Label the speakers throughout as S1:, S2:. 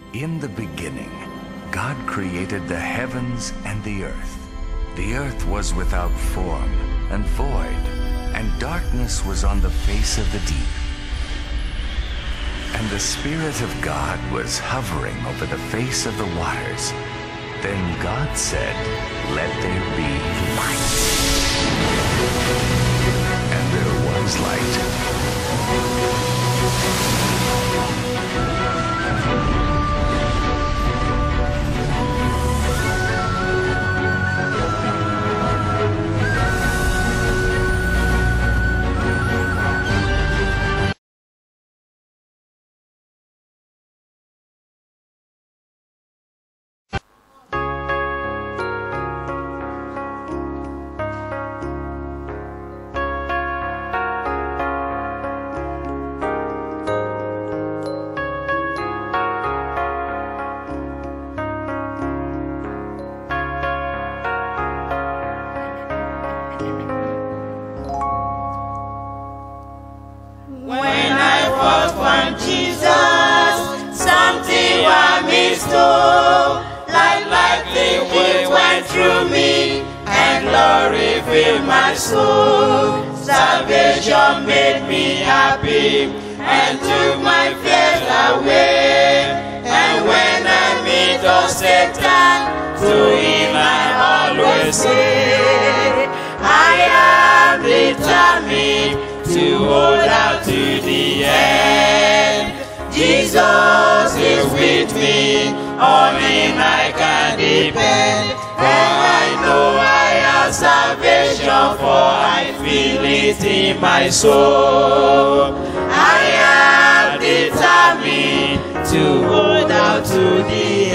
S1: In the beginning, God created the heavens and the earth. The earth was without form and void, and darkness was on the face of the deep. And the Spirit of God was hovering over the face of the waters. Then God said, Let there be light. And there was light.
S2: When I first found Jesus, something was mistook. Like lightning it went through me, and glory filled my soul. Salvation made me happy, and took my fears away. And when I meet oh Satan, to him I always say, I am determined to hold out to the end. Jesus is with me, on him I can depend. And I know I have salvation, for I feel it in my soul. I am determined to hold out to the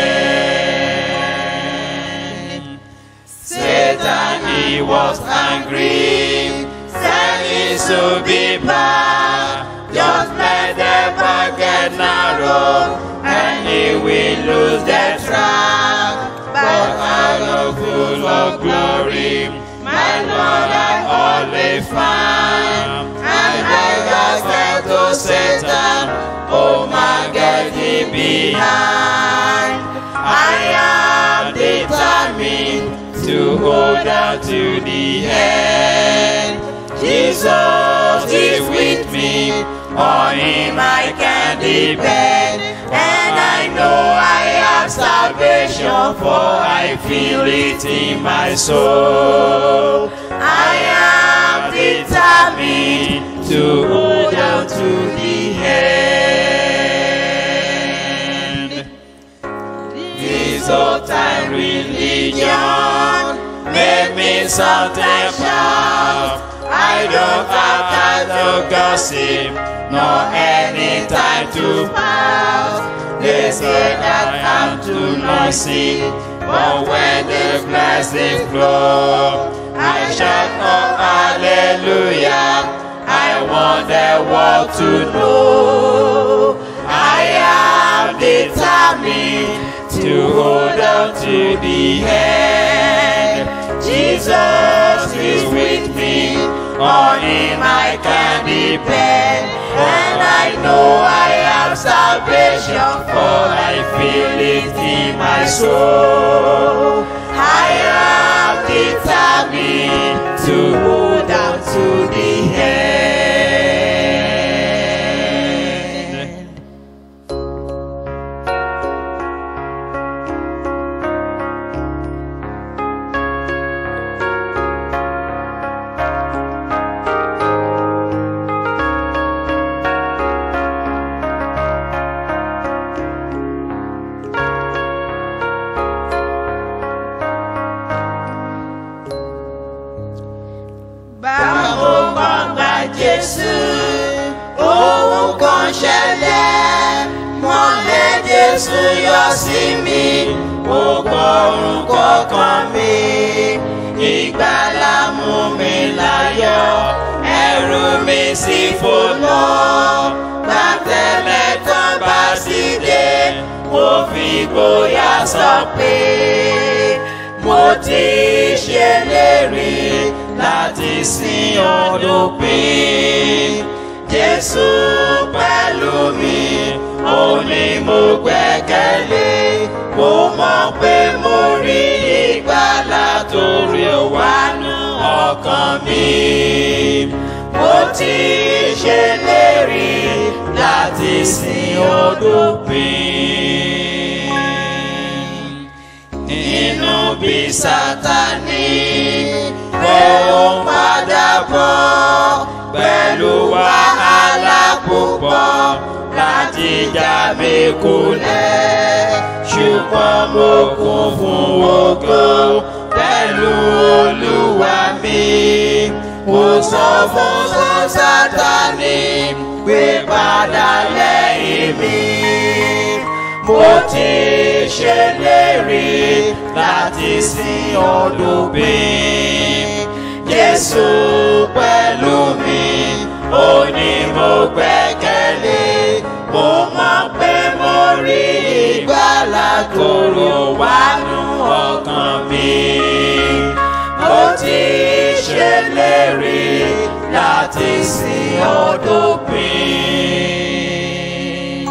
S2: end. Satan, he was angry, said he should be bad. Just let the bag get narrow, and he will lose the track. But I am full of glory, my Lord I always find. And I just said to Satan, oh my God, he behind. I am determined to hold out to the end. Jesus is with me, on him I can depend. And I know I have salvation, for I feel it in my soul. I am determined to hold out to the end. This old time religion made me sound and shout. I don't have time to gossip, nor any time to pout. They say that I'm too noisy, but when the blessings flow, I shout oh hallelujah. I want the world to know I am determined to hold on to the end. Jesus is with me, on him I can depend. And I know I have salvation, for I feel it in my soul. I am determined to hold on to the end. Báwo kan gba Jésù, ohun kan ṣẹlẹ̀, mọ́lẹ̀ Jésù yọ sí mi, ó gbọ́rùn kọ̀ọ̀kan mi. Ìgbàlà mú mi láyọ̀, ẹ̀rù mi sì fò lọ. Gbàtẹ́lẹ̀ kan bá sì dé, mo fi gbóyà sọ pé mo ti ṣèlérí láti sin ọdún pín. Jésù pẹ̀lú mi, ó ní mi mo gbẹ́kẹ̀lé mo mọ̀ pé mo rí ìgbàlà torí ó wà nú ọkàn mi mo ti ṣèlérí láti sin odòpin inú bí sátani ó ń padà bọ̀ pẹ̀lú wàhálà púpọ̀ láti já mi kulẹ̀ ṣùgbọ́n mo kún fún ògo pẹ̀lú olúwa mi mo sọ fún sátani pé padà lẹ́yìn mi mo ti ṣèlérí láti sin olùgbìn jésù pẹ̀lú mi ó ní mo gbẹ́kẹ̀lé mo mọ̀ pé mo rí ìgbàlà tòrò wánú ọkàn mi mo ti ṣèlérí láti sin olùgbìn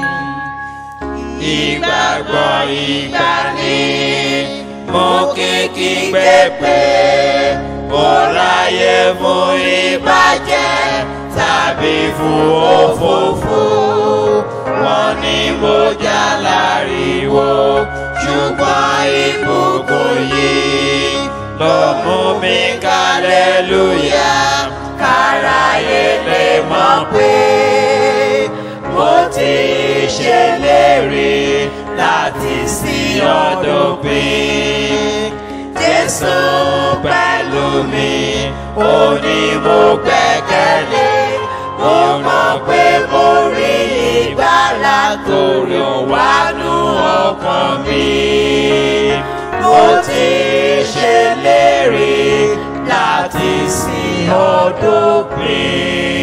S2: ìgbàgbọ́ ìgbàanì mo kékí gbé pé mo ráyè fún ìbàjẹ́ tàbí fún òfófó wọn ní mo já láriwo ṣùgbọ́n ìbùkún yìí ló mú mi kálẹ́lúyà káráyé lè mọ̀ pé mo ti ṣèlérí láti sin ọdún pín. Jésù pẹ̀lú mi, ó ní mo gbẹ́kẹ̀lé. Mo mọ̀ pé mo rí ìgbàlà torí ó wà nú ọkàn mi. Mo ti ṣèlérí láti sin ọdún pín.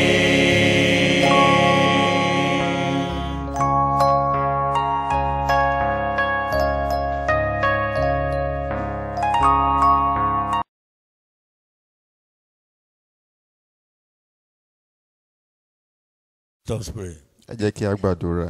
S3: Let us pray.
S4: ẹ jẹ́ kí a gbàdúrà.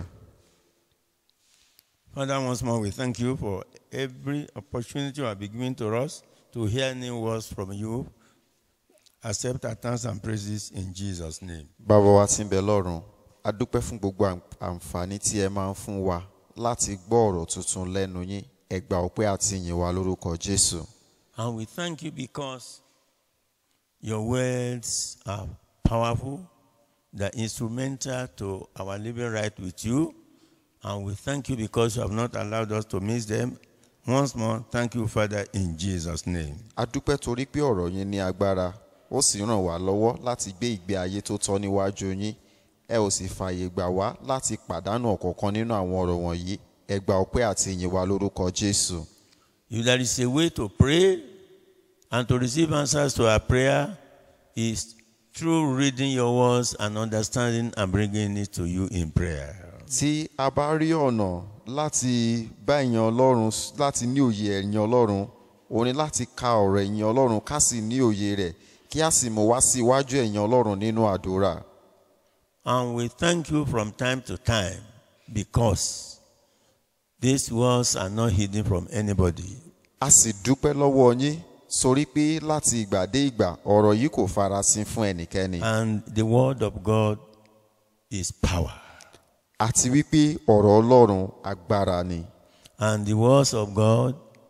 S3: Father, once more, we thank you for every opportunity you have been given to us to hear new words from you. Accept our thanks and praises in Jesus' name.
S4: bàbá wa tí ń bẹ lọ́run a dúpẹ́ fún gbogbo àm- àǹfààní tí ẹ máa ń fún wa láti gbọ́ ọ̀rọ̀ tuntun lẹ́nu yín ẹ gbà ọpẹ́ àti ìyìn wa lórúkọ jésù.
S3: And we thank you because your words are powerful, they're instrumental to our living right with you. And we thank you because you have not allowed us to miss them. Once more, thank you, Father, in Jesus' name.
S4: a dúpẹ́ torí pé ọ̀rọ̀ yín ní agbára ó sì ràn wá lọ́wọ́ láti gbé ìgbé ayé tó tọ́ níwájú yín ẹ ò sì fààyè gbà wá láti pàdánù ọ̀kọ̀ọ̀kan nínú àwọn ọ̀rọ̀ wọ̀nyí ẹ gbà ọpẹ́ àti ìyìn wa lórúkọ jésù.
S3: If there is a way to pray and to receive answers to our prayer is through reading your words and understanding and bringing it to you in prayer.
S4: tí a bá rí ọ̀nà láti bá ẹ̀yàn ọlọ́run láti ní òye ẹ̀yàn ọlọ́run ó ní láti ka ọ̀rọ̀ ẹ̀yàn ọlọ́run ká sì ní òye rẹ̀ kí a sì mú wá sí iwájú ẹ̀yàn ọlọ́run nínú àdúrà.
S3: And we thank you from time to time because these words are not hidden from anybody.
S4: a sì dúpẹ́ lọ́wọ́ yín sórí pé láti ìgbà dé ìgbà ọ̀rọ̀ yìí kò farasin fún ẹnikẹ́ni
S3: And the word of God is power.
S4: àti wípé ọ̀rọ̀ ọlọ́run agbára ni
S3: And the words of God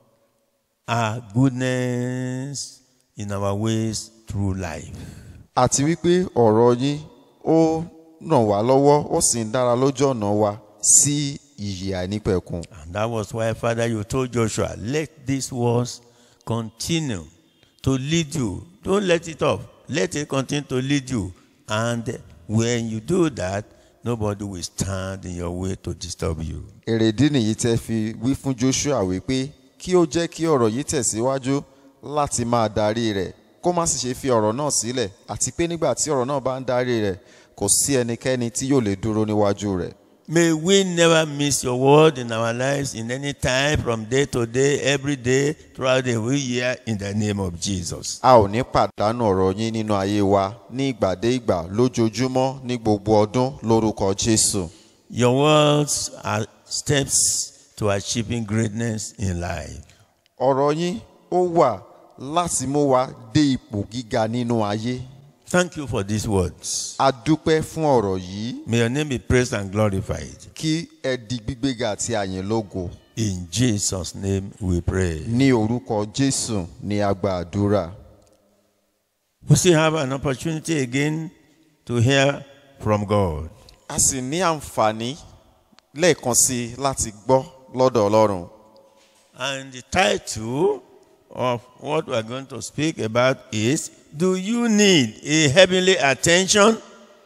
S3: are goodness in our ways through life.
S4: àti wípé ọ̀rọ̀ yín ó ràn wá lọ́wọ́ ó sì ń dára lójú ọ̀nà wa sí ìyè àìnípẹ̀kun.
S3: And that was why, Father, you told Joshua, let these words continue to lead you. Don't let it off. Let it continue to lead you. And when you do that, nobody will stand in your way to disturb you.
S4: èrèdí nìyí tẹ́ fi wí fún joshua wípé kí ó jẹ́ kí ọ̀rọ̀ yìí tẹ̀síwájú láti máa darí rẹ̀ kó má sì ṣe fi ọ̀rọ̀ náà sílẹ̀ àti pé nígbà tí ọ̀rọ̀ náà bá ń darí rẹ̀ kò sí ẹnikẹ́ni tí yóò lè dúró níwájú rẹ̀.
S3: May we never miss your word in our lives in any time, from day to day, every day, throughout the whole year, in the name of Jesus.
S4: a ò ní pàdánù ọ̀rọ̀ yín nínú ayé wa ní ìgbà dé ìgbà lójoojúmọ́ ní gbogbo ọdún lórúkọ jésù.
S3: Your words are steps to achieving greatness in life.
S4: ọ̀rọ̀ yín ó wà láti mú wa dé ipò gíga nínú ayé
S3: Thank you for these words.
S4: a dúpẹ́ fún ọ̀rọ̀ yìí
S3: May your name be praised and glorified.
S4: kí ẹ di gbígbéga àti àyìn lógo
S3: In Jesus' name we pray.
S4: ní orúkọ jésù ní agba àdúrà
S3: We still have an opportunity again to hear from God.
S4: a sì ní àǹfààní lẹ́ẹ̀kan sí i láti gbọ́ lọ́dọ̀ ọlọ́run
S3: And the title of what we are going to speak about is Do you need a heavenly attention?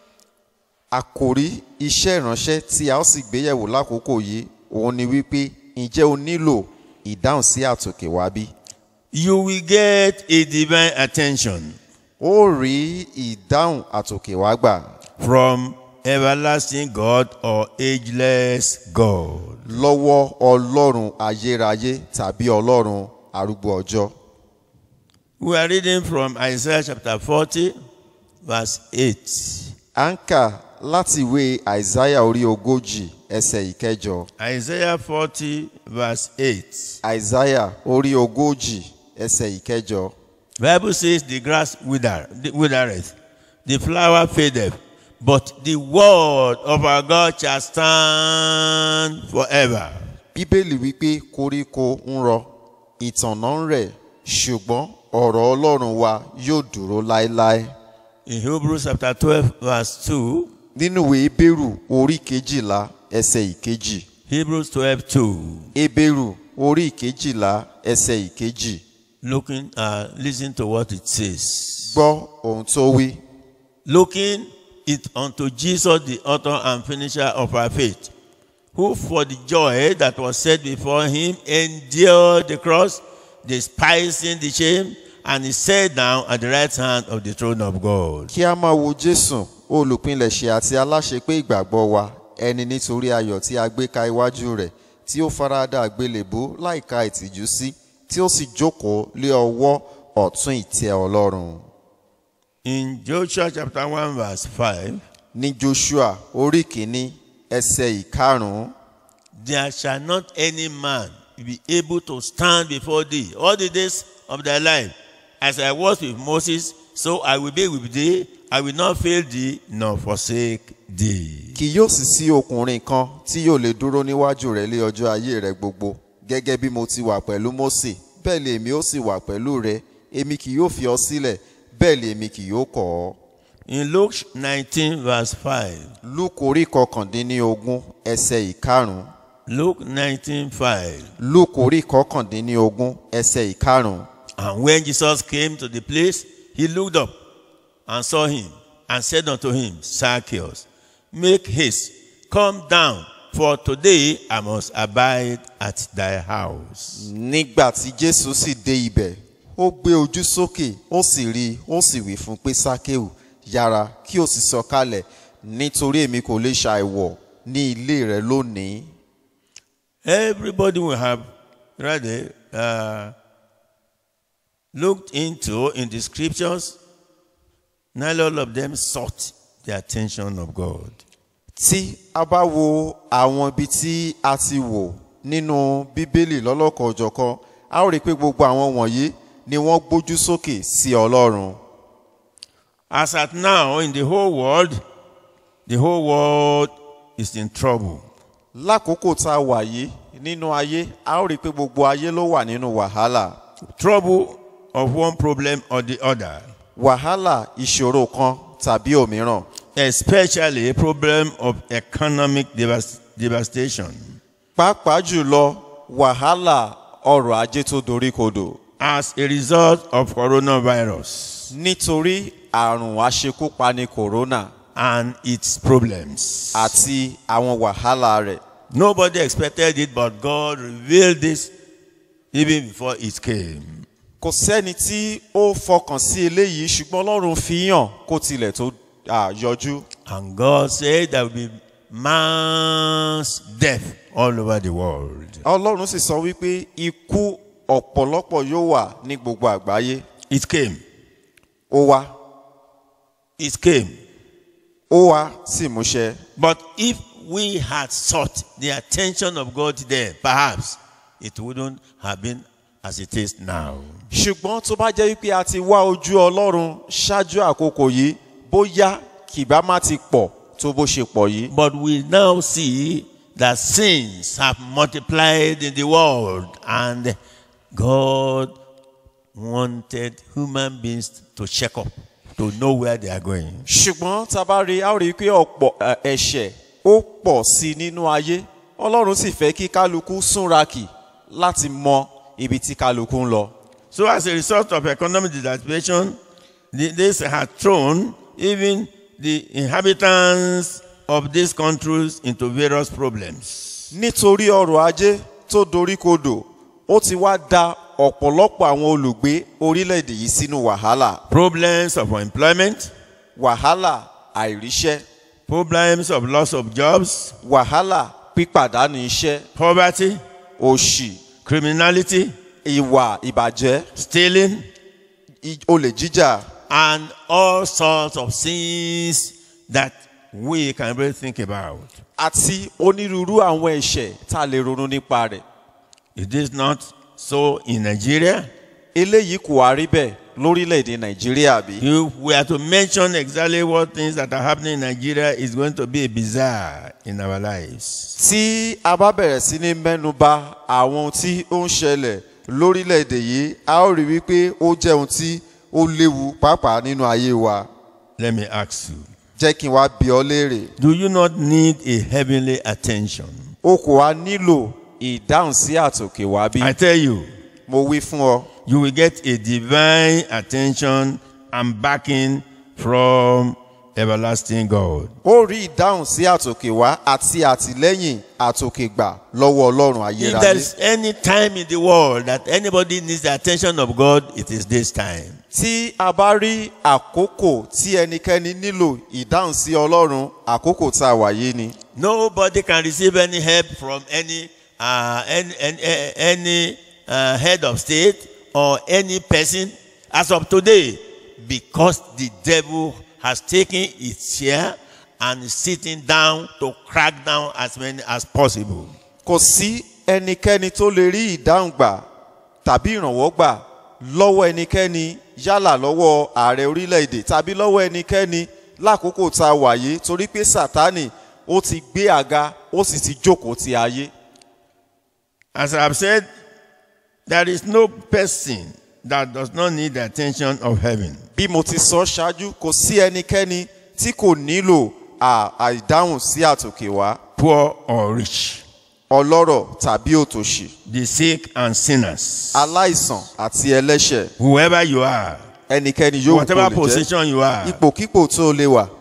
S4: àkòrí iṣẹ́ ìránṣẹ́ tí a ó sì gbéyẹ̀wò lákòókò yìí òun ni wípé ǹjẹ́ o nílò ìdáhùn sí àtòkè wá bí?
S3: You will get a divine attention
S4: ó rí ìdáhùn àtòkè wá gbà
S3: from everlasting God or ageless God.
S4: lọ́wọ́ ọlọ́run ayérayé tàbí ọlọ́run arúgbó ọjọ́.
S3: We are reading from Isaiah chapter 40, verse 8.
S4: à ń kà láti ìwé àìsáyà orí ogójì ẹsẹ̀ ìkẹjọ
S3: Isaiah 40, verse 8.
S4: àìsáyà orí ogójì ẹsẹ̀ ìkẹjọ.
S3: Bible says the grass wither, withereth, the flower fadeth, but the word of our God shall stand forever.
S4: bíbélì wípé koríko ń rọ ìtànná ń rẹ̀ ṣùgbọ́n ọ̀rọ̀ ọlọ́run wa yóò dúró láéláé.
S3: In Hebrews chapter 12, verse 2,
S4: nínú ìwé ebéèrù orí kejìlá ẹsẹ̀ ìkejì
S3: Hebrews 12, 2,
S4: ebéèrù orí kejìlá ẹsẹ̀ ìkejì
S3: looking, uh, listen to what it says.
S4: gbọ́ ohun tó wí.
S3: Looking it unto Jesus, the author and finisher of our faith, who for the joy that was set before him endured the cross, despising the shame, and he sat down at the right hand of the throne of God.
S4: kí a máa wo jésù olùpilẹ̀ṣẹ̀ àti aláṣepé ìgbàgbọ́ wa ẹni nítorí ayọ̀ tí a gbé ka iwájú rẹ̀ tí ó farada àgbélébú láìka ìtìjú sí tí ó sì jókòó lé ọwọ́ ọ̀tún ìtẹ́ ọlọ́run.
S3: In Joshua chapter 1, verse 5,
S4: ní joshua orí kìíní ẹsẹ̀ ìkarùn-ún
S3: there shall not any man be able to stand before thee all the days of thy life. As I was with Moses, so I will be with thee. I will not fail thee nor forsake thee.
S4: kì yóò sì sí ọkùnrin kan tí yóò lè dúró níwájú rẹ̀ lé ọjọ́ ayé rẹ̀ gbogbo gẹ́gẹ́ bí mo ti wà pẹ̀lú mósè bẹ́ẹ̀ lè èmi ó sì wà pẹ̀lú rẹ̀ èmi kì yóò fi ọ sílẹ̀ bẹ́ẹ̀ lè èmi kì yóò kọ̀ ọ́.
S3: In Luke 19, verse 5,
S4: luke orí kọkàndínlógún ẹsẹ̀ ìkarùn-ún
S3: Luke 19, 5.
S4: luke orí kọkàndínlógún ẹsẹ̀ ìkarùn-ún
S3: And when Jesus came to the place, he looked up and saw him and said unto him, Zacchaeus, make haste, come down, for today I must abide at thy house.
S4: nígbà tí jésù sì dé ibẹ̀ ó gbé ojú sókè ó sì rí i ó sì wí fún pé sákéù yára kí o sì sọ̀kalẹ̀ nítorí èmi kò lè ṣàìwọ̀ ní ilé rẹ lónìí.
S3: Everybody will have rather uh, looked into in the scriptures, not all of them sought the attention of God.
S4: tí a bá wo àwọn ibi tí a ti wò nínú bíbélì lọ́lọ́kan òjọ̀kan a ó rí i pé gbogbo àwọn wọ̀nyí ni wọ́n gbójú sókè sí ọlọ́run.
S3: As at now, in the whole world, the whole world is in trouble.
S4: lákòókò tá a wà yìí nínú ayé a ó rí i pé gbogbo ayé ló wà nínú wàhálà
S3: Trouble of one problem or the other,
S4: wàhálà ìṣòro kan tàbí òmíràn
S3: especially a problem of economic devas- devastation.
S4: pàápàá jùlọ wàhálà ọrọ̀ ajé tó doríkodò
S3: As a result of coronavirus
S4: nítorí àrùn aṣekúpani kòrónà
S3: and its problems.
S4: àti àwọn wàhálà rẹ̀
S3: Nobody expected it, but God revealed this even before it came.
S4: kò sẹ́ni tí ó fọkàn sí eléyìí ṣùgbọ́n ọlọ́run fi hàn kó tilẹ̀ tó à, yọjú
S3: And God said there will be mass death all over the world.
S4: ọlọ́run sì sọ wípé ikú ọ̀pọ̀lọpọ̀ yóò wà ní gbogbo àgbáyé
S3: It came.
S4: ó wá
S3: It came.
S4: ó wá sí ìmúṣẹ
S3: But if we had sought the attention of God there, perhaps it wouldn't have been as it is now.
S4: ṣùgbọ́n tó bá jẹ́ wípé a ti wá ojú ọlọ́run ṣáájú àkókò yìí bóyá kìbá má ti pọ̀ tó bó ṣe pọ̀ yìí.
S3: But we now see that sins have multiplied in the world, and God wanted human beings to check up, to know where they are going.
S4: ṣùgbọ́n tá a bá rí a ó rí i pé ọ̀pọ̀ ẹ̀, ẹ̀ṣẹ̀ ó pọ̀ sí i nínú ayé ọlọ́run sì fẹ́ kí kálukú súnrakì láti mọ ibi tí kálukú ń lọ.
S3: So, as a result of economic dilapiration, the- this had thrown even the inhabitants of these countries into various problems.
S4: nítorí ọrọ̀ ajé tó doríkodò ó ti wá da ọ̀pọ̀lọpọ̀ àwọn olùgbé orílẹ̀-èdè yìí sínú wàhálà
S3: Problems of unemployment,
S4: wàhálà àìríṣẹ́
S3: problems of loss of jobs,
S4: wàhálà pípàdánù iṣẹ́
S3: poverty,
S4: òṣì
S3: criminality,
S4: ìwà ìbàjẹ́
S3: stealing,
S4: i- olè jíjà
S3: and all sorts of sins that we can really think about.
S4: àti onírúurú àwọn ẹ̀ṣẹ̀ tá a lè ronú nípa rẹ̀
S3: Is this not so in Nigeria?
S4: eléyìí kò wá rí bẹ́ẹ̀ lórílẹ̀‐èdè nàìjíríà bí.
S3: If we are to mention exactly what things that are happening in Nigeria, it's going to be a bizarre in our lives.
S4: tí a bá bẹ̀rẹ̀ sí ní mẹ́nu bà àwọn ohun tí ó ń ṣẹlẹ̀ lórílẹ̀‐èdè yìí a ó rí wípé ó jẹ́ ohun tí ó léwu pàápàá nínú ayé wa
S3: Let me ask you
S4: jẹ́ kí n wá bi ọ́ léèrè
S3: Do you not need a heavenly attention?
S4: o kò wá nílò ìdáhùn sí àtòkè wá bí
S3: I tell you,
S4: mo wí fún ọ
S3: you will get a divine attention and backing from everlasting God.
S4: ó rí ìdáhùn sí àtòkè wá àti àtìlẹ́yìn àtòkè gbà lọ́wọ́ ọlọ́run
S3: If
S4: ayérayé
S3: there's any time in the world that anybody needs the attention of God, it is this time.
S4: tí a bá rí àkókò tí ẹnikẹ́ni nílò ìdáhùn sí ọlọ́run àkókò tá a wà yìí ni.
S3: Nobody can receive any help from any uh, any any, any uh, head of state or any person as of today, because the devil has taken its share and is sitting down to crack down as many as possible.
S4: kò sí ẹnikẹ́ni tó lè rí ìdáhùn gbà tàbí ìrànwọ́ gbà lọ́wọ́ ẹnikẹ́ni yálà lọ́wọ́ ààrẹ orílẹ̀-èdè tàbí lọ́wọ́ ẹnikẹ́ni lákòókò tá a wà yìí torí pé sátánì ó ti gbé àga ó sì ti jókòó ti ayé.
S3: As I have said, there is no person that does not need the attention of heaven.
S4: bí mo ti sọ ṣáájú kò sí ẹnikẹ́ni tí kò nílò à- àìdáhùn sí àtòkè wá
S3: poor or rich,
S4: ọlọ́rọ̀ tàbí òtòṣì
S3: the sick and sinners,
S4: aláìsàn àti ẹlẹ́ṣẹ̀
S3: whoever you are,
S4: ẹnikẹ́ni yóò kó
S3: whatever
S4: lè jẹ́
S3: position you are,
S4: ipòkípò tó lè wà.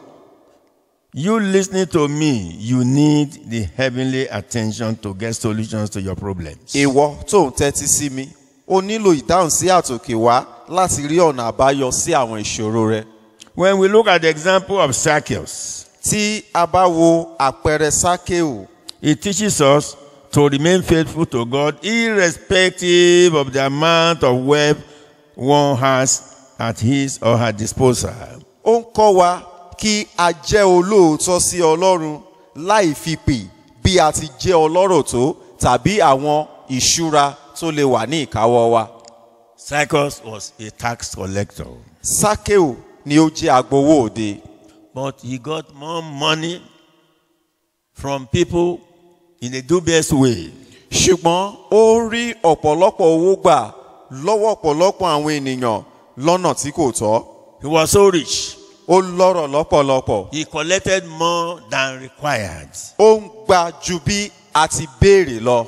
S3: you listening to me, you need the heavenly attention to get solutions to your problems.
S4: ìwọ tó ń tẹ́tí sí mi o nílò ìdáhùn sí àtòkè wá láti rí ọ̀nà àbáyọ sí àwọn ìṣòro rẹ.
S3: When we look at the example of Zacchaeus,
S4: tí a bá wo àpẹẹrẹ sákéù
S3: it teaches us to remain faithful to God irrespective of the amount of wealth one has at his or her disposal.
S4: ó ń kọ́ wa kí a jẹ́ olóòótọ́ sí ọlọ́run láì fi pè bí a ti jẹ́ ọlọ́rọ̀ tó tàbí àwọn ìṣúra tó lè wà ní ìkáwọ́ wa.
S3: Zacchaeus was a tax collector,
S4: sákéù ni ó jẹ́ agbowó òde
S3: but he got more money from people in a dubious way.
S4: ṣùgbọ́n ó rí ọ̀pọ̀lọpọ̀ owó gbà lọ́wọ́ ọ̀pọ̀lọpọ̀ àwọn ènìyàn lọ́nà tí kò tọ́.
S3: He was so rich,
S4: ó lọ́rọ̀ lọ́pọ̀lọpọ̀
S3: he collected more than required.
S4: ó ń gba ju bí a ti béèrè lọ.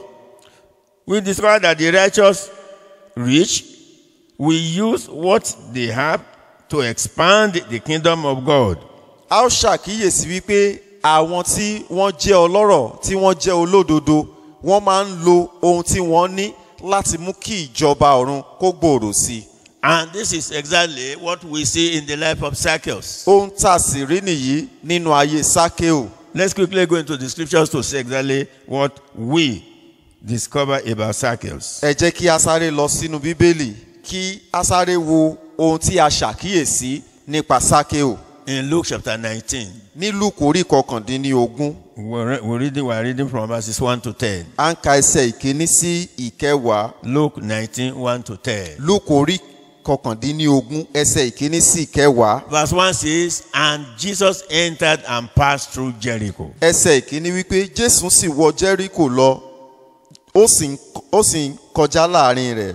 S3: We discover that the righteous rich will use what they have to expand the kingdom of God.
S4: a ó ṣàkíyèsí wípé àwọn tí wọ́n jẹ́ ọlọ́rọ̀ tí wọ́n jẹ́ olódodo wọ́n máa ń lo ohun tí wọ́n ní láti mú kí ìjọba ọ̀run kó gbòòrò sí i.
S3: And this is exactly what we see in the life of Zacchaeus.
S4: ohun tá a sì rí nìyí nínú ayé sákéù.
S3: Let's quickly go into the scriptures to see exactly what we discover about Zacchaeus.
S4: ẹ jẹ́ kí a sáré lọ sínú bíbélì kí a sáré wo ohun tí a ṣàkíyèsí nípa sákéù.
S3: In Luke chapter 19,
S4: ní lùkù orí kọkàndínlógún
S3: We're, re- we're reading, we're reading from verses 1 to 10.
S4: à ń ka ẹsẹ̀ ìkíní sí ìkẹwàá
S3: Luke 19, 1 to 10.
S4: lúkù orí kọkàndínlógún ẹsẹ̀ ìkíní sí ìkẹwàá
S3: Verse 1 says, And Jesus entered and passed through Jericho.
S4: ẹsẹ̀ ìkíní wípé jésù sì wọ jẹ́ríkò lọ ó sì ń ó sì ń kọjá láàrin rẹ̀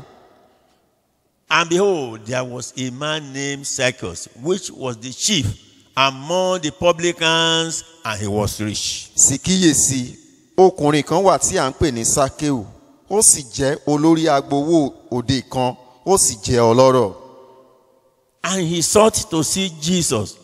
S3: And behold, there was a man named Zacchaeus, which was the chief among the publicans, and he was rich.
S4: sì kíyèsí ọkùnrin kan wà tí à ń pè ní sákéù ó sì jẹ́ olórí agbowó òde kan ó sì jẹ́ ọlọ́rọ̀
S3: And he sought to see Jesus,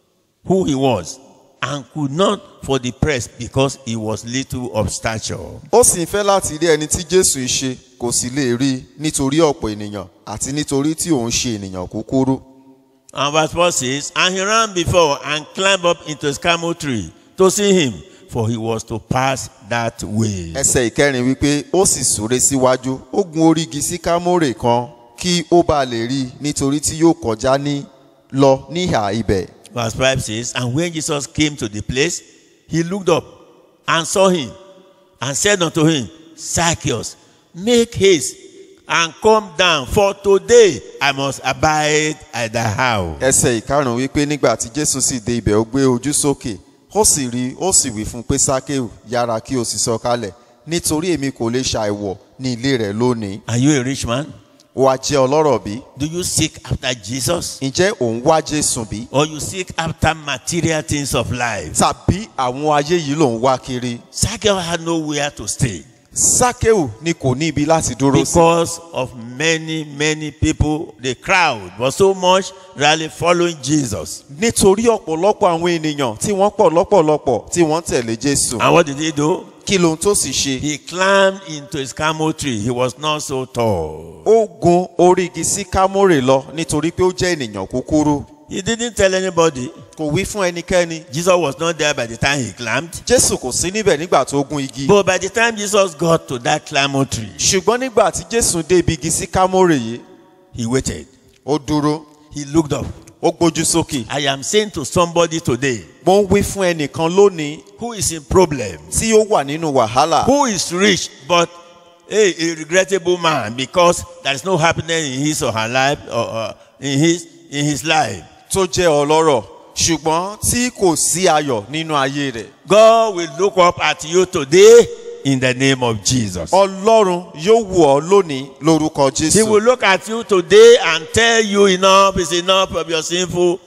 S3: who he was, and could not for the press because he was little of stature.
S4: ó sì ń fẹ́ láti rí ẹni tí jésù ń ṣe kò sì lè rí i nítorí ọ̀pọ̀ ènìyàn àti nítorí tí òun ṣe ènìyàn kúkúrú
S3: And verse 4 says, And he ran before and climbed up into his camel tree to see him, for he was to pass that way.
S4: ẹsẹ̀ ìkẹrin wípé ó sì súré síwájú ó gun orígi sí kámórè kan kí ó bá lè rí i nítorí tí yóò kọjá ní lọ níhà ibẹ̀
S3: Verse 5 says, And when Jesus came to the place, he looked up and saw him and said unto him, Zacchaeus, make haste and come down, for today I must abide at thy house.
S4: ẹsẹ̀ ìkarùn wípé nígbà tí jésù sì dé ibẹ̀ ó gbé ojú sókè ó sì rí i ó sì wí fún un pé sákéù yára kí o sì sọ̀kalẹ̀ nítorí èmi kò lè ṣàìwọ̀ ní ilé rẹ̀ lónìí
S3: Are you a rich man?
S4: wàá jẹ́ ọlọ́rọ̀ bí
S3: Do you seek after Jesus?
S4: ǹjẹ́ òun wá jésù bí
S3: Or you seek after material things of life?
S4: tàbí àwọn ayé yìí lòun wá kiri
S3: Zacchaeus had nowhere to stay
S4: sákéù ni kò ní ibi láti dúró sí
S3: because of many, many people. The crowd was so much really following Jesus.
S4: nítorí ọ̀pọ̀lọpọ̀ àwọn ènìyàn tí wọ́n pọ̀ lọ́pọ̀lọpọ̀ tí wọ́n tẹ̀lé jésù
S3: And what did he do?
S4: kí lohun tó sì ṣe
S3: He climbed into his camel tree. He was not so tall.
S4: ó gun orí igi sí kámórè lọ nítorí pé ó jẹ́ ènìyàn kúkúrú
S3: He didn't tell anybody.
S4: kò wí fún ẹnikẹ́ni
S3: Jesus was not there by the time he climbed.
S4: jésù kò sí níbẹ̀ nígbà tó gun igi
S3: But by the time Jesus got to that camel tree,
S4: ṣùgbọ́n nígbà tí jésù dé ibi igi sí kámórè yìí
S3: he waited.
S4: ó dúró
S3: He looked up.
S4: ó gbójú sókè
S3: I am saying to somebody today
S4: mo ń wí fún ẹnìkan lónìí
S3: who is in problem,
S4: tí ó wà nínú wàhálà
S3: who is rich, but hey, a regrettable man because there is no happiness in his or her life or uh, in his in his life.
S4: tó jẹ́ ọlọ́rọ̀ ṣùgbọ́n tí kò sí ayọ̀ nínú ayé rẹ̀
S3: God will look up at you today in the name of Jesus.
S4: ọlọ́run yóò wù ọ́ lónìí lórúkọ
S3: He will
S4: jésù
S3: look at you today and tell you enough is enough of your sinful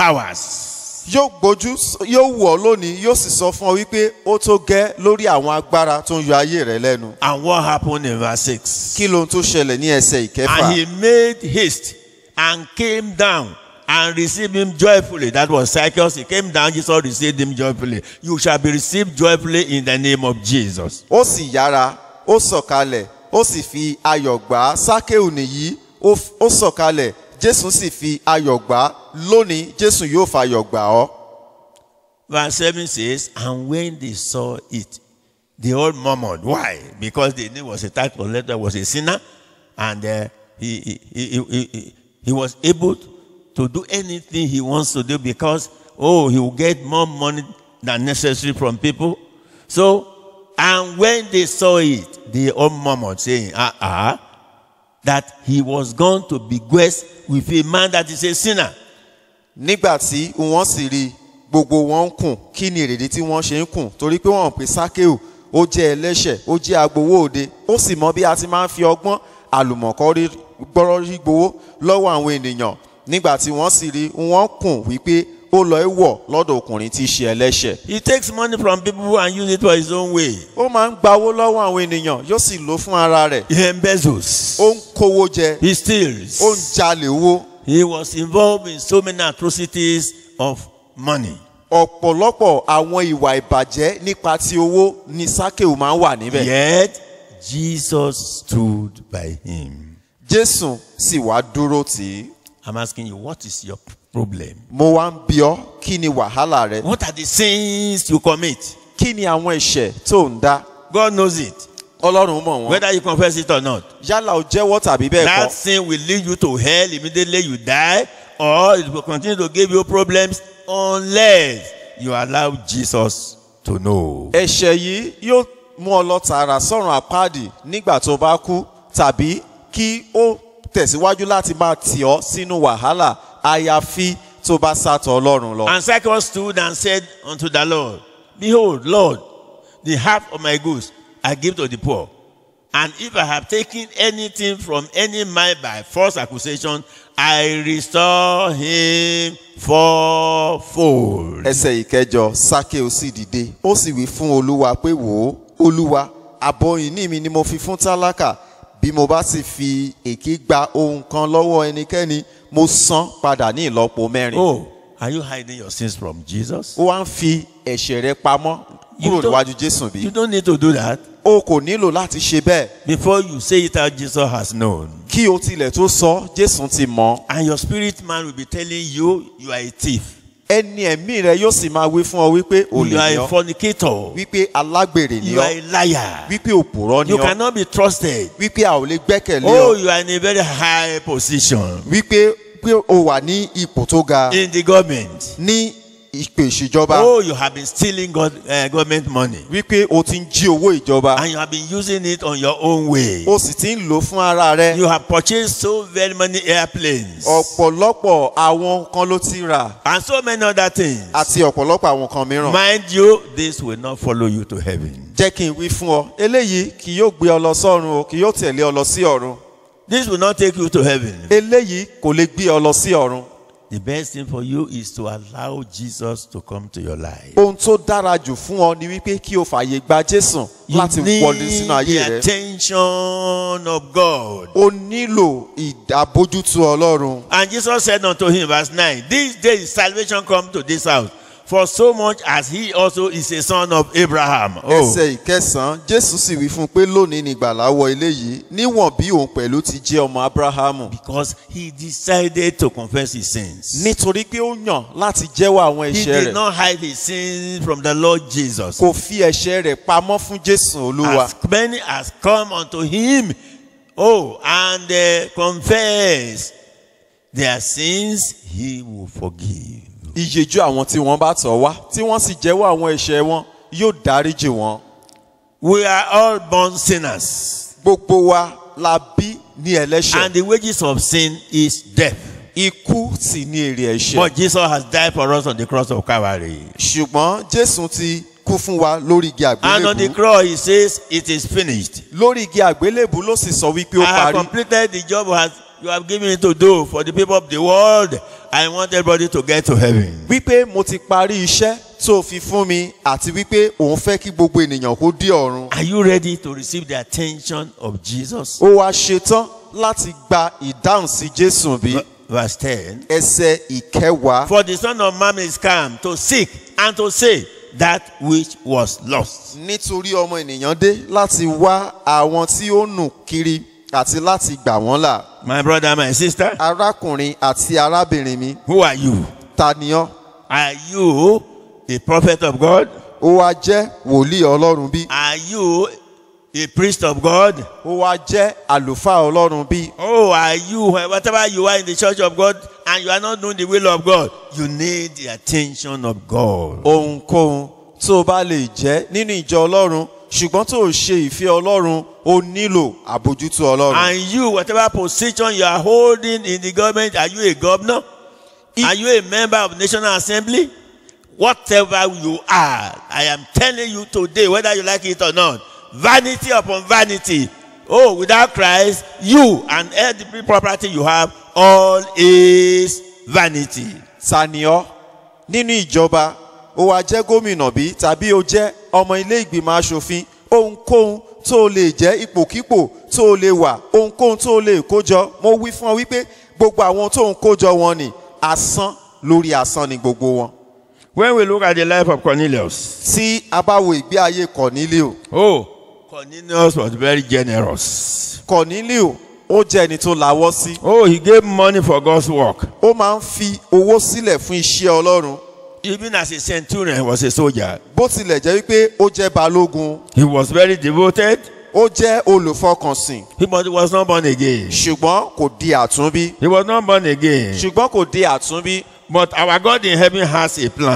S3: powers.
S4: yóò gbójú yóò wù ọ́ lónìí yóò sì sọ fún ọ wípé ó tó gẹ́ lórí àwọn agbára tó ń yọ ayé rẹ lẹ́nu
S3: And what happened in verse 6?
S4: kí lohun tó ṣẹlẹ̀ ní ẹsẹ̀ ìkẹfà
S3: And he made haste and came down and received him joyfully. That was Zacchaeus. He came down, Jesus received him joyfully. You shall be received joyfully in the name of Jesus.
S4: ó sì yára ó sọ̀kalẹ̀ ó sì fi ayọ̀ gbà á sákéù nìyí ó f- ó sọ̀kalẹ̀ jésù sì fi ayọ̀ gbà á lónìí jésù yóò fayọ̀ gbà ọ́.
S3: Verse 7 says, And when they saw it, they all murmured. Why? Because they knew it was a tax collector, was a sinner, and uh, he, he, he, he, he, he was able to do anything he wants to do because, oh, he will get more money than necessary from people. So, and when they saw it, they all murmured, saying, Ah, ah, that he was going to bequeath with a man that is a sinner.
S4: nígbà tí wọ́n sì rí i, gbogbo wọn ń kùn kí ni èrèdí tí wọ́n ṣe ń kùn torí pé wọ́n pè sákéù ó jẹ́ ẹlẹ́ṣẹ̀ ó jẹ́ agbowó òde ó sì mọ bí a ti máa ń fi ọgbọ́n àlùmọ̀kọ́rí gbọ́rọ́ rí gbowó lọ́wọ́ àwọn ènìyàn nígbà tí wọ́n sì rí i, wọ́n kùn wípé ó lọ ẹ́ wọ̀ lọ́dọ̀ ọkùnrin tí í ṣe ẹlẹ́ṣẹ̀
S3: He takes money from people and use it for his own way.
S4: ó máa ń gba owó lọ́wọ́ àwọn ènìyàn yóò sì lò fún ara rẹ̀
S3: He embezzles.
S4: ó ń kówó jẹ
S3: He steals.
S4: ó ń jalè owó
S3: He was involved in so many atrocities of money.
S4: ọ̀pọ̀lọpọ̀ àwọn ìwà ìbàjẹ́ nípa ti owó ni sákéù máa ń wà níbẹ̀
S3: Yet Jesus stood by him.
S4: jésù sì wá dúró tì í
S3: I'm asking you, what is your problem?
S4: mo wá ń bi ọ́ kí ni wàhálà rẹ
S3: What are the sins you commit?
S4: kí ni àwọn ẹ̀ṣẹ̀ tó ń dá
S3: God knows it.
S4: ọlọ́run mọ̀ wọ́n
S3: Whether you confess it or not.
S4: yálà o jẹ́wọ́ tàbí bẹ́ẹ̀
S3: That
S4: kọ́
S3: sin will lead you to hell immediately you die, or it will continue to give you problems unless you allow Jesus to know.
S4: ẹ̀ṣẹ̀ yìí yóò mú ọ lọ tààrà sọ̀rùn àpáàdì nígbà tó bá kú tàbí kí ó tẹ̀síwájú láti máa tì ọ́ sínú wàhálà àyàfi tó bá sátọ̀ ọlọ́run lọ.
S3: And Zacchaeus stood and said unto the Lord, Behold, Lord, the half of my goods I give to the poor. And if I have taken anything from any man by false accusation, I restore him fourfold.
S4: ẹsẹ̀ ìkẹjọ sákèó sì dìde ó sì wí fún olúwa pé wò ó olúwa àbọ̀ ìní mi ni mo fi fún tálákà bí mo bá sì fi èké gba ohun kan lọ́wọ́ ẹnikẹ́ni mo san padà ní ìlọ́po mẹ́rin.
S3: Oh, are you hiding your sins from Jesus?
S4: ó wá ń fi ẹ̀ṣẹ̀ rẹ pamọ́ kúrò
S3: You don't-
S4: níwájú jésù bí.
S3: You don't need to do that.
S4: o kò nílò láti ṣe bẹ́ẹ̀
S3: Before you say it out, Jesus has known.
S4: kí o tilẹ̀ tó sọ jésù ti mọ̀
S3: And your spirit man will be telling you, you are a thief.
S4: ẹni ẹ̀mí rẹ yóò sì máa wí fún ọ wípé o
S3: You
S4: lè
S3: are
S4: ní
S3: a
S4: ọ
S3: fornicator.
S4: wípé alágbèrè ni
S3: You are
S4: ọ
S3: a liar.
S4: wípé òpùrọ́ ni
S3: You
S4: ọ
S3: cannot be trusted.
S4: wípé a ò lè gbẹ́kẹ̀lé
S3: Oh,
S4: ọ
S3: you are in a very high position
S4: wípé pé o wà ní ipò tó ga
S3: in the government.
S4: ní ìpè ìṣèjọba
S3: Oh, you have been stealing God, uh, government money.
S4: wípé o ti ń jí owó ìjọba
S3: And you have been using it on your own way.
S4: o sì ti ń lò ó fún ara rẹ
S3: You have purchased so very many airplanes.
S4: ọ̀pọ̀lọpọ̀ àwọn kan ló ti rà
S3: And so many other things.
S4: àti ọ̀pọ̀lọpọ̀ àwọn kan mìíràn.
S3: Mind you, this will not follow you to heaven.
S4: jẹ́ kí n wí fún ọ eléyìí kì yóò gbé ọ lọ sọ́run o kì yóò tẹ̀lé ọ lọ sí ọ̀run
S3: This will not take you to heaven.
S4: eléyìí kò lè gbé ọ lọ sí ọ̀run
S3: The best thing for you is to allow Jesus to come to your life.
S4: ohun tó dára jù fún ọ ni wípé kí o fààyè gba jésù
S3: You
S4: láti
S3: need
S4: wọlé sínú ayé
S3: the
S4: rẹ
S3: attention of God.
S4: o nílò ìdábójútó ọlọ́run
S3: And Jesus said unto him, verse 9, This day is salvation come to this house, for so much as he also is a son of Abraham. Oh,
S4: ẹsẹ̀ ìkẹsàn-án jésù sì wí fún un pé lónìí ni ìgbàlà wọ ilé yìí níwọ̀n bí òun pẹ̀lú ti jẹ́ ọmọ abrahamu
S3: because he decided to confess his sins.
S4: nítorí pé ó yàn láti jẹ́wọ́ àwọn
S3: He
S4: ẹ̀ṣẹ̀
S3: did
S4: rẹ̀
S3: not hide his sins from the Lord Jesus.
S4: kò fi ẹ̀ṣẹ̀ rẹ̀ pamọ́ fún jésù olúwa
S3: As many as come unto him, oh, and uh, confess their sins, he will forgive.
S4: ìyèjú àwọn tí wọ́n bá tọ̀ wá tí wọ́n sì jẹ́wọ́ àwọn ẹ̀ṣẹ̀ wọn yóò dáríjì wọn.
S3: We are all born sinners,
S4: gbogbo wa la bí ní
S3: and
S4: ẹlẹ́ṣẹ̀
S3: the wages of sin is death.
S4: ikú sì ní èrè ẹ̀ṣẹ̀
S3: But Jesus has died for us on the cross of Calvary.
S4: ṣùgbọ́n jésù ti kú fún wa lórí igi
S3: And on the
S4: àgbélébù
S3: cross, he says, It is finished.
S4: lórí igi àgbélébù ló sì sọ wípé ó
S3: I have
S4: parí
S3: completed the job has, you have given me to do for the people of the world. I want everybody to get to heaven.
S4: wípé mo ti parí iṣẹ́ tó fi fún mi àti wípé òun fẹ́ kí gbogbo ènìyàn kó dé ọ̀run
S3: Are you ready to receive the attention of Jesus?
S4: ó wá ṣetán láti gba ìdáhùn sí jésù bí
S3: Verse 10
S4: ẹsẹ̀ ìkẹwàá
S3: For the Son of Man is come to seek and to save that which was lost.
S4: nítorí ọmọ ènìyàn dé láti wá àwọn tí ó nù kiri àti láti gbà wọ́n là
S3: My brother, my sister,
S4: arákùnrin àti arábìnrin mi
S3: who are you?
S4: ta ni ọ́
S3: Are you a prophet of God?
S4: ó wá jẹ́ wòlíì ọlọ́run bí
S3: Are you a priest of God?
S4: ó wá jẹ́ àlùfáà ọlọ́run bí
S3: Oh, are you, whatever you are in the church of God and you are not doing the will of God, you need the attention of God.
S4: ohunkóhun tó o bá lè jẹ́ nínú ìjọ ọlọ́run ṣùgbọ́n tó o ṣe ìfẹ́ ọlọ́run o nílò àbójútó ọlọ́run.
S3: And you, whatever position you are holding in the government, are you a governor? Are you a member of National Assembly? Whatever you are, I am telling you today, whether you like it or not, vanity upon vanity. Oh, without Christ, you and every property you have, all is vanity.
S4: ta ni ọ́ nínú ìjọba ó wá jẹ́ gómìnà bí tàbí o jẹ́ ọmọ ilé ìgbìmọ̀ asòfin ohunkóhun tó o lè jẹ́ ipòkípò tó o lè wà ohunkóhun tó o lè kójọ mo wí fún ọ wípé gbogbo àwọn tó ń kójọ wọn ni asán lórí asán ni gbogbo wọn.
S3: When we look at the life of Cornelius,
S4: tí a bá wo ìgbé ayé Cornelio
S3: oh, Cornelius was very generous.
S4: Cornelio ó jẹ́ ẹni tó lawọ́ sí
S3: Oh, he gave money for God's work.
S4: ó máa ń fi owó sílẹ̀ fún iṣẹ́ ọlọ́run
S3: Even as a centurion, he was a soldier.
S4: bó tilẹ̀ jẹ́ wípé ó jẹ́ balógun
S3: He was very devoted,
S4: ó jẹ́ olùfọkànsìn
S3: he, but he was not born again.
S4: ṣùgbọ́n kò di àtúnbí
S3: He was not born again.
S4: ṣùgbọ́n kò di àtúnbí
S3: But our God in heaven has a plan.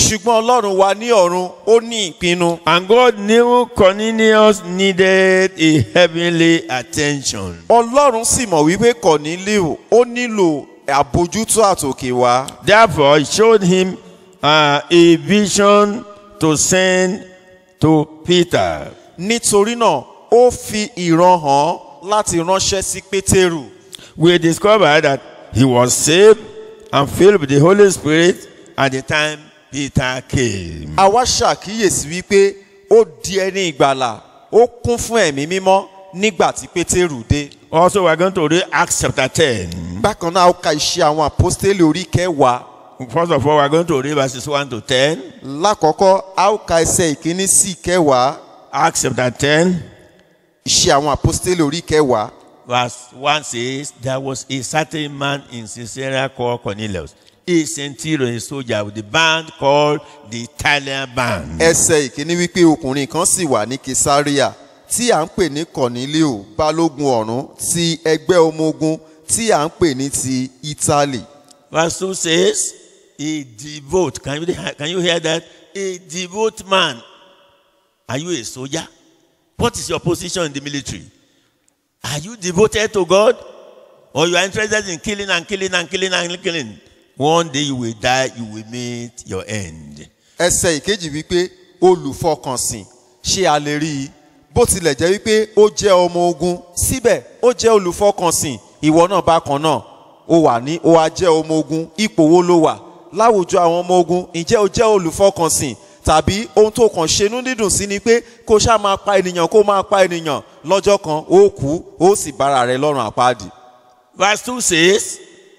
S4: ṣùgbọ́n ọlọ́run wa ní ọ̀run ó ní ìpinnu
S3: And God knew Cornelius needed a heavenly attention.
S4: ọlọ́run sì mọ̀ wípé kọ̀nílíù ó nílò àbójútó àtòkè wá
S3: Therefore, he showed him uh, a vision to send to Peter.
S4: nítorí náà ó fi ìran hàn láti ránṣẹ́ sí pétérù
S3: We discovered that he was saved and filled with the Holy Spirit at the time Peter came.
S4: a wá ṣàkíyèsí wípé ó di ẹni ìgbàlà ó kún fún ẹ̀mí mímọ́ nígbà tí pétérù dé
S3: Also, we're going to read Acts chapter 10.
S4: bákan náà ó ka iṣẹ́ àwọn àpọ́stélì orí kẹwàá
S3: First of all, we're going to read verses 1 to 10.
S4: lákọ̀ọ́kọ́ a ó ka ẹsẹ̀ ìkíní sí ìkẹwàá
S3: Acts chapter 10,
S4: iṣẹ́ àwọn àpọ́stélì orí kẹwàá
S3: verse 1 says, There was a certain man in Caesarea called Cornelius, a centurion, a soldier with the band called the Italian band.
S4: ẹsẹ̀ ìkíní wípé ọkùnrin kan sì wà ní kesaria tí à ń pè ní cornelio balógun ọ̀rún ti ẹgbẹ́ ọmọ ogun tí à ń pè ní ti italy
S3: Verse 2 says, A devout, can you, can you hear that? A devout man. Are you a soldier? What is your position in the military? Are you devoted to God? Or you are interested in killing and killing and killing and killing? One day you will die, you will meet your end.
S4: ẹsẹ̀ ìkejì wípé olùfọkànsìn ṣé a lè rí i bó tilẹ̀ jẹ́ wípé ó jẹ́ ọmọ ogun síbẹ̀ ó jẹ́ olùfọkànsìn ìwọ náà bákan náà ó wà ní ó wá jẹ́ ọmọ ogun ipò wo ló wà láwùjọ àwọn ọmọ ogun ǹjẹ́ ó jẹ́ olùfọkànsìn tàbí ohun tó kàn ṣenú dídùn sí ni pé kó ṣáà máa pa ènìyàn kó máa pa ènìyàn lọ́jọ́ kan ó kú ó sì bára rẹ̀ lọ́rùn àpáàdì.
S3: Verse 2 says,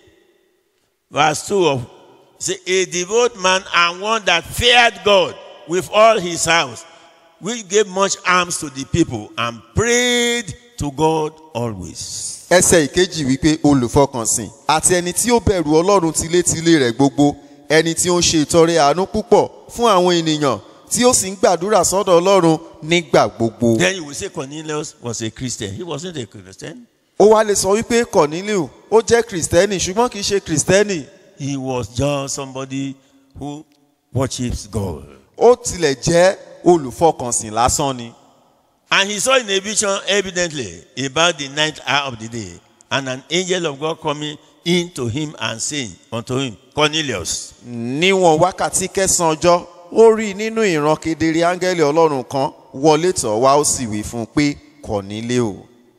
S3: verse 2 of say a devout man and one that feared God with all his house, which gave much alms to the people and prayed to God always.
S4: ẹsẹ̀ ìkejì wípé olùfọkànsìn àti ẹni tí ó bẹ̀rù ọlọ́run tilétilé rẹ̀ gbogbo ẹni tí ó ń ṣe ìtọrẹ àánú púpọ̀ fún àwọn ènìyàn tí ó sì ń gbàdúrà sọ́dọ̀ ọlọ́run nígbà gbogbo.
S3: Then you will say Cornelius was a Christian. He wasn't a Christian.
S4: ó wá lè sọ wípé corneliu ó jẹ́ kìrìsìtẹ́nì ṣùgbọ́n kì í ṣe kìrìsìtẹ́nì
S3: He was just somebody who worships God.
S4: ó tilẹ̀ jẹ́ olùfọkànsìn lásán ni.
S3: And he saw in a vision evidently about the ninth hour of the day, and an angel of God coming in to him and saying unto him, Cornelius.
S4: níwọ̀n wákàtí kẹsàn-án ọjọ́ ó rí i nínú ìran kedere áńgẹ́lì ọlọ́run kan wọlé tọ̀ wá ó sì wí fún un pé corneliu.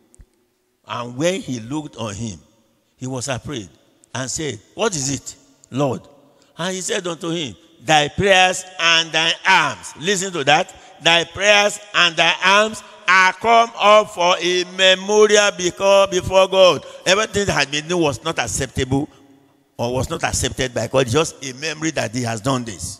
S3: And when he looked on him, he was afraid and said, What is it, Lord? And he said unto him, Thy prayers and thy alms. Listen to that. Thy prayers and thy alms are come up for a memorial because before God. Everything that had been done was not acceptable or was not accepted by God. It's just a memory that he has done this.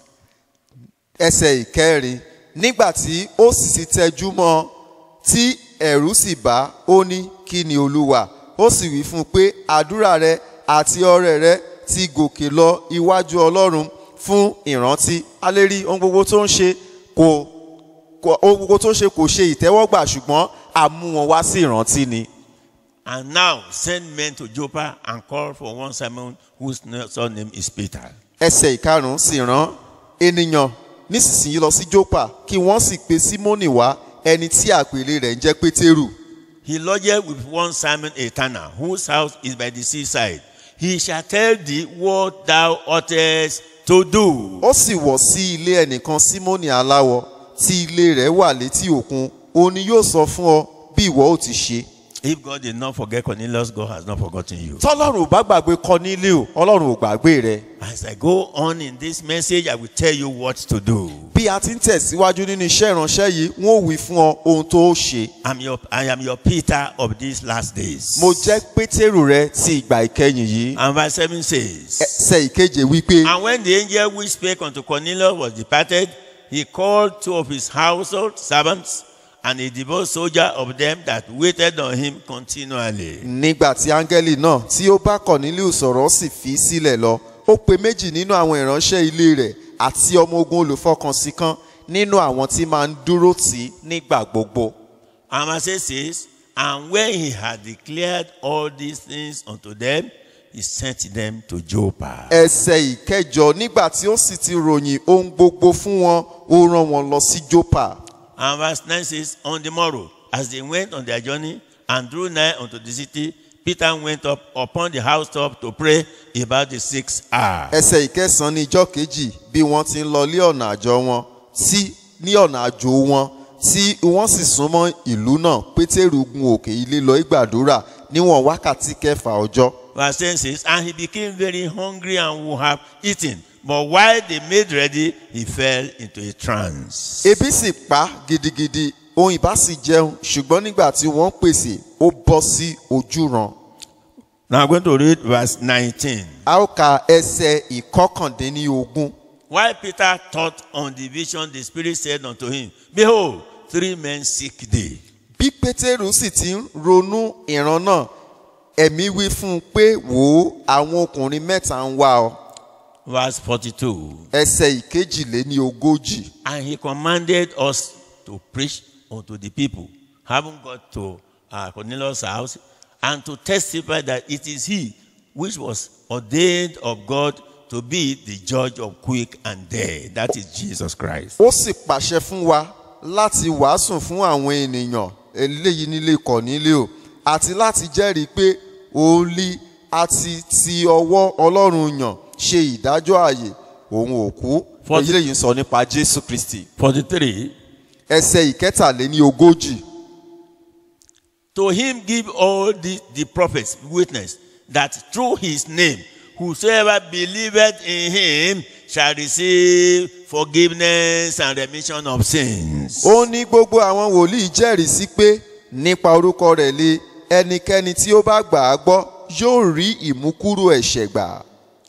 S4: ẹsẹ̀ ìkẹrin nígbà tí ó sì ti tẹjú mọ́ ọ, tí ẹ̀rù sì bá ó ní kí ni olúwa ó sì wí fún un pé àdúrà rẹ àti ọrẹ rẹ ti gòkè lọ iwájú ọlọ́run fún ìrántí a lè rí ohun gbogbo tó ń ṣe kò kò- ohun gbogbo tó ń ṣe kò ṣe ìtẹ́wọ́gbà ṣùgbọ́n a mú wọn wá sí ìrántí ni.
S3: And now send men to Joppa and call for one Simon whose surname is Peter.
S4: ẹsẹ̀ ìkarùn-ún sì rán ènìyàn nísinsìnyí lọ sí jópa kí wọ́n sì pe símónì wá ẹni tí àpèlé rẹ̀ ń jẹ́ pétérù.
S3: He lodged with one Simon a tanner, whose house is by the seaside. He shall tell thee what thou oughtest to do.
S4: ó sì wọ̀ sí ilé ẹnìkan símónì aláwọ̀ tí ilé rẹ̀ wà létí òkun òun ni yóò sọ fún ọ bí ìwọ ó ti ṣe.
S3: If God did not forget Cornelius, God has not forgotten you.
S4: tọ́lọ́run ò bá gbàgbé Kọ́nílíù ọlọ́run ò gbàgbé rẹ̀.
S3: As I go on in this message, I will tell you what to do.
S4: bí a ti ń tẹ̀síwájú nínú iṣẹ́ ìránṣẹ́ yìí wọ́n ò wí fún ọ ohun tó ó ṣe.
S3: I'm your, I am your Peter of these last days.
S4: mo jẹ́ pétérù rẹ ti ìgbà ìkẹyìn yìí.
S3: And verse 7 says,
S4: ẹsẹ̀ ìkeje wípé
S3: And when the angel which spake unto Cornelius was departed, he called two of his household servants and a devout soldier of them that waited on him continually.
S4: nígbà tí áńgẹ́lì náà tí ó bá Kọ̀nílíù sọ̀rọ̀ ó sì fi í sílẹ̀ lọ ó pe méjì nínú àwọn ìránṣẹ́ ilé rẹ̀ àti ọmọ ogun olùfọkànsìn kan nínú àwọn tí máa ń dúró tì í nígbà gbogbo.
S3: And verse 8 says, And when he had declared all these things unto them, he sent them to Joppa.
S4: ẹsẹ̀ ìkẹjọ nígbà tí ó sì ti ròyìn ohun gbogbo fún wọn ó rán wọn lọ sí jópa
S3: And verse 9 says, On the morrow, as they went on their journey and drew nigh unto the city, Peter went up upon the housetop to pray about the sixth hour.
S4: ẹsẹ̀ ìkẹsàn-án ní ijọ́ kejì bí wọ́n ti ń lọ lé ọ̀nà àjọ wọn tí ní ọ̀nà àjò wọn tí wọ́n sì súnmọ́ ìlú náà pétérù gun òkè ilé lọ ìgbàdúrà níwọ̀n wákàtí kẹfà ọjọ́
S3: Verse 10 says, And he became very hungry and would have eaten. But while they made ready, he fell into a trance.
S4: ebi sì pa á gidigidi ohun ìbá sì jẹun ṣùgbọ́n nígbà tí wọ́n pèsè ó bọ́ sí ojúran
S3: Now I'm going to read verse 19.
S4: a ó ka ẹsẹ̀ ìkọkàndínlógún
S3: While Peter thought on the vision, the Spirit said unto him, Behold, three men seek thee.
S4: bí pétérù sì ti ń ronú ìran náà ẹ̀mí wí fún un pé wò ó àwọn ọkùnrin mẹ́ta ń wá ọ
S3: Verse 42.
S4: ẹsẹ̀ ìkejìléní ogójì
S3: And he commanded us to preach unto the people, having got to uh, Cornelius' house, and to testify that it is he which was ordained of God to be the judge of quick and dead. That is Jesus Christ.
S4: ó sì pàṣẹ fún wa láti wàásù fún àwọn ènìyàn eléyìí nílé kọ̀nílé àti láti jẹ́rìí pé òòlì àti ti ọwọ́ ọlọ́run yàn ṣe ìdájọ́ ààyè òun òkú
S3: For-
S4: èyí lèyí ń sọ nípa jésù kristi
S3: 43.
S4: ẹsẹ̀ ìkẹtàléní ogójì
S3: To him give all the, the prophets witness that through his name, whosoever believeth in him shall receive forgiveness and remission of sins.
S4: ó ní gbogbo àwọn wòlíì jẹ́rìí sí pé nípa orúkọ rẹ̀ lé ẹnikẹ́ni tí ó bá gbà á gbọ́ yóò rí ìmúkúrò ẹ̀ṣẹ̀ gbà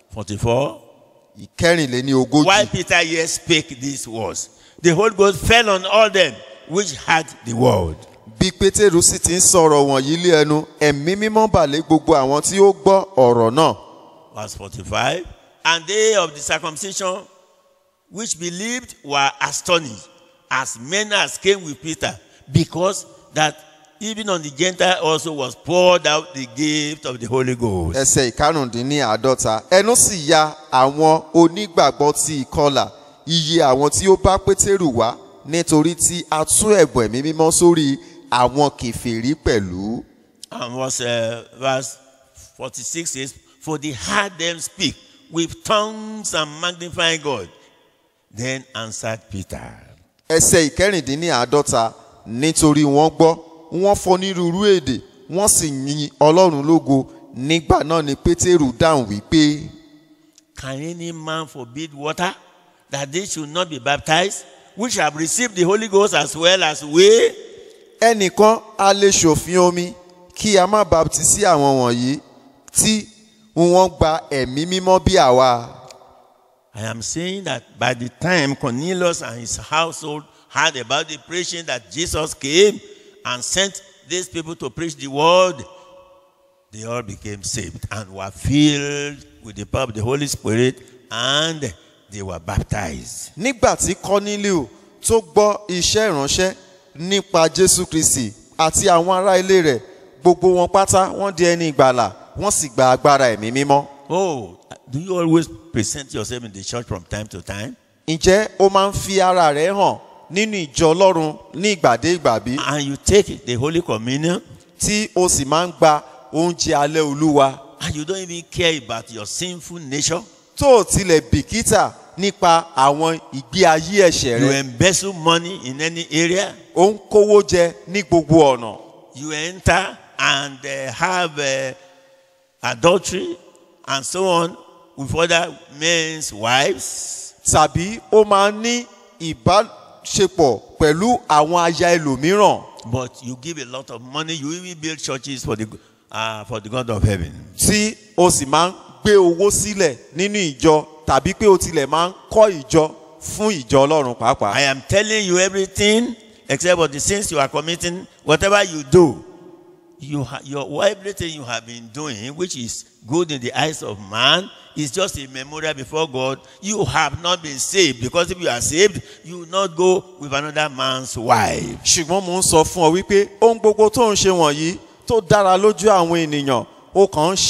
S3: 44.
S4: ìkẹrìnléní
S3: While
S4: ogójì
S3: Peter yet spake these words, the Holy Ghost fell on all them which had the word.
S4: bí pétérù sì ti ń sọ̀rọ̀ wọ̀nyí lé ẹnu ẹ̀mí mímọ́ bà lé gbogbo àwọn tí ó gbọ́ ọ̀rọ̀ náà
S3: Verse 45. And they of the circumcision which believed were astonished, as many as came with Peter, because that even on the Gentile also was poured out the gift of the Holy Ghost.
S4: ẹsẹ̀ ìkarùndínláàádọ́ta ẹnu sì ya àwọn onígbàgbọ́ ti ìkọlà iye àwọn tí ó bá pétérù wá nítorí tí a tú ẹ̀bùn ẹ̀mí mímọ́ sórí àwọn kèfèrí pẹ̀lú.
S3: And verse, uh, verse 46 says, For they heard them speak with tongues and magnify God. Then answered Peter.
S4: ẹsẹ̀ ìkẹrìndínláàádọ́ta nítorí wọ́n gbọ́ wọ́n fọnírúurú èdè wọ́n sì yin ọlọ́run lógo nígbà náà ni pétérù dáhùn wípé
S3: Can any man forbid water that they should not be baptized, which have received the Holy Ghost as well as we?
S4: ẹnìkan a lè ṣòfin omi kí a má baptisi àwọn wọ̀nyí tí wọ́n gba ẹ̀mí mímọ́ bí àwa.
S3: I am saying that by the time Cornelius and his household heard about the preaching that Jesus came and sent these people to preach the word, they all became saved and were filled with the power of the Holy Spirit and they were baptized.
S4: nígbà tí kọ́nílíù tó gbọ́ iṣẹ́ ìránṣẹ́ nípa jésù kristi àti àwọn ará ilé rẹ̀ gbogbo wọn pátá wọ́n di ẹni ìgbàlà wọ́n sì gba agbára ẹ̀mí mímọ́.
S3: Oh, do you always present yourself in the church from time to time?
S4: ǹjẹ́ ó máa ń fi ara rẹ̀ hàn nínú ìjọ ọlọ́run ní ìgbàdé ìgbà bí
S3: And you take the Holy Communion
S4: tí o sì máa ń gba oúnjẹ alẹ́ olúwa
S3: and you don't even care about your sinful nature?
S4: tó o tilẹ̀ bìkítà nípa àwọn ìgbé ayé ẹ̀ṣẹ̀
S3: You
S4: rẹ̀
S3: embezzle money in any area?
S4: ó ń kówó jẹ ní gbogbo ọ̀nà
S3: you enter and uh, have uh, adultery and so on with other men's wives,
S4: tàbí ó máa ń ní ìbáṣepọ̀ pẹ̀lú àwọn aya ẹlòmíràn
S3: but you give a lot of money, you even build churches for the, uh, for the God of heaven.
S4: tí o sì máa ń gbé owó sílẹ̀ nínú ìjọ tàbí pé o tilẹ̀ máa ń kọ́ ìjọ fún ìjọ ọlọ́run pàápàá.
S3: I am telling you everything except for the sins you are committing, whatever you do, you ha- your everything you have been doing, which is good in the eyes of man, is just a memorial before God. You have not been saved because if you are saved, you will not go with another man's wife.
S4: ṣùgbọ́n mo ń sọ fún ọ wípé ohun gbogbo tó ń ṣe wọ̀nyí tó dára lójú àwọn ènìyàn ó kàn ń ṣe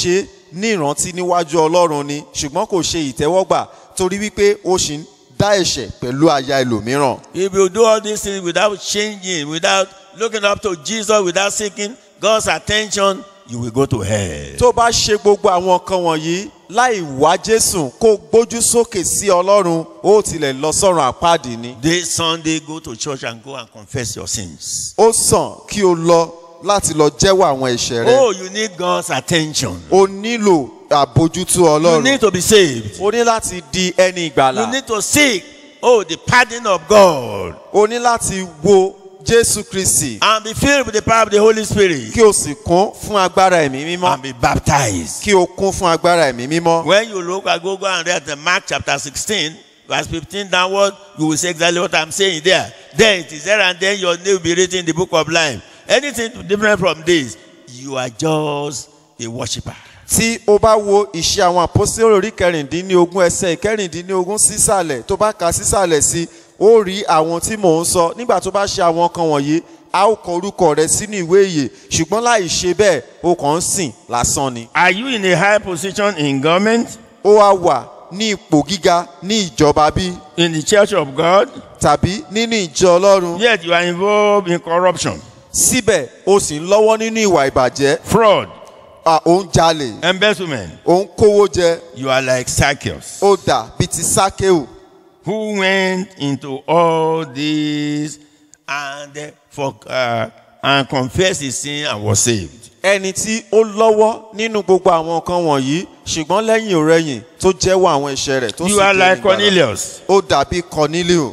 S4: ní ìrántí níwájú ọlọ́run ni ṣùgbọ́n kò ṣe ìtẹ́wọ́gbà torí wípé ó sì ń dá ẹ̀ṣẹ̀ pẹ̀lú aya ẹlòmíràn.
S3: If you do all these things without changing, without looking up to Jesus, without seeking God's attention, you will go to hell.
S4: tó bá ṣe gbogbo àwọn nǹkan wọ̀nyí láì wá jésù kó gbójú sókè sí ọlọ́run ó tilẹ̀ lọ sọ́run àpáàdì ni.
S3: This Sunday, go to church and go and confess your sins.
S4: ó sàn kí o lọ láti lọ jẹ́wọ́ àwọn ẹ̀ṣẹ̀ rẹ.
S3: Oh, you need God's attention.
S4: o nílò àbójútó
S3: You
S4: ọlọ́run.
S3: need to be saved.
S4: o ní láti di ẹni
S3: You
S4: ìgbàlà.
S3: need to seek, oh, the pardon of God
S4: o ní láti wo jésù kristi
S3: and be filled with the power of the Holy Spirit
S4: kí o sì kún fún agbára ẹ̀mí mímọ́.
S3: and be baptized.
S4: kí o kún fún agbára ẹ̀mí mímọ́.
S3: When you look at go go and read the Mark chapter 16, verse 15 downward, you will see exactly what I'm saying there. Then it is there and then your name will be written in the book of life. Anything different from this, you are just a worshiper.
S4: tí o bá wo ìṣe àwọn àpọ́sítélì orí kẹrìndínlógún ẹsẹ̀ kẹrìndínlógún sísàlẹ̀ tó bá ka sísàlẹ̀ sí ó rí àwọn tí mò ń sọ nígbà tó bá ṣe àwọn kan wọ̀nyí a ó kọ orúkọ rẹ sínú ìwé ìyè ṣùgbọ́n láì ṣe bẹ́ẹ̀ o kàn ń sìn lásán ni.
S3: Are you in a high position in government,
S4: ó wá wà ní ipò gíga ní ìjọba bí
S3: in the church of God?
S4: tàbí nínú ìjọ ọlọ́run
S3: Yet you are involved in corruption,
S4: síbẹ̀ o sì ń lọ́wọ́ nínú ìwà ìbàjẹ́
S3: fraud,
S4: à, ò ń jalè
S3: embezzlement.
S4: ò ń kówó jẹ
S3: You are like Zacchaeus,
S4: ó dà bíi ti sákéù
S3: who went into all this and for uh, and confessed his sin and was saved.
S4: ẹni tí ó lọ́wọ́ nínú gbogbo àwọn nǹkan wọ̀nyí ṣùgbọ́n lẹ́yìn òrẹ́yìn tó jẹ́wọ́ àwọn ẹ̀ṣẹ̀ rẹ̀ tó sì
S3: You are
S4: jẹ́
S3: like
S4: ìgbàlà.
S3: Cornelius,
S4: ó dàbí cornelio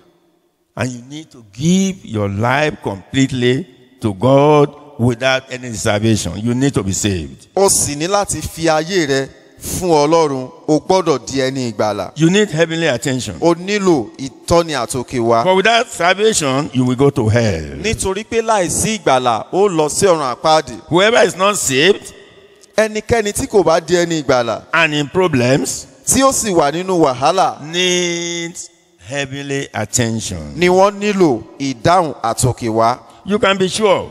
S3: and you need to give your life completely to God without any reservation. You need to be saved.
S4: ó sì ní láti fi ayé rẹ fún ọlọ́run o gbọ́dọ̀ di ẹni ìgbàlà
S3: You need heavenly attention.
S4: o nílò ìtọ́ni àtòkè wá
S3: For without salvation, you will go to hell.
S4: nítorí pé láìsí ìgbàlà ó lọ sí ọ̀run àpáàdì
S3: Whoever is not saved
S4: ẹnikẹ́ni tí kò bá di ẹni ìgbàlà
S3: and in problems
S4: tí ó sì wà nínú wàhálà
S3: needs heavenly attention.
S4: ni wọ́n nílò ìdáhùn àtòkè wá
S3: You can be sure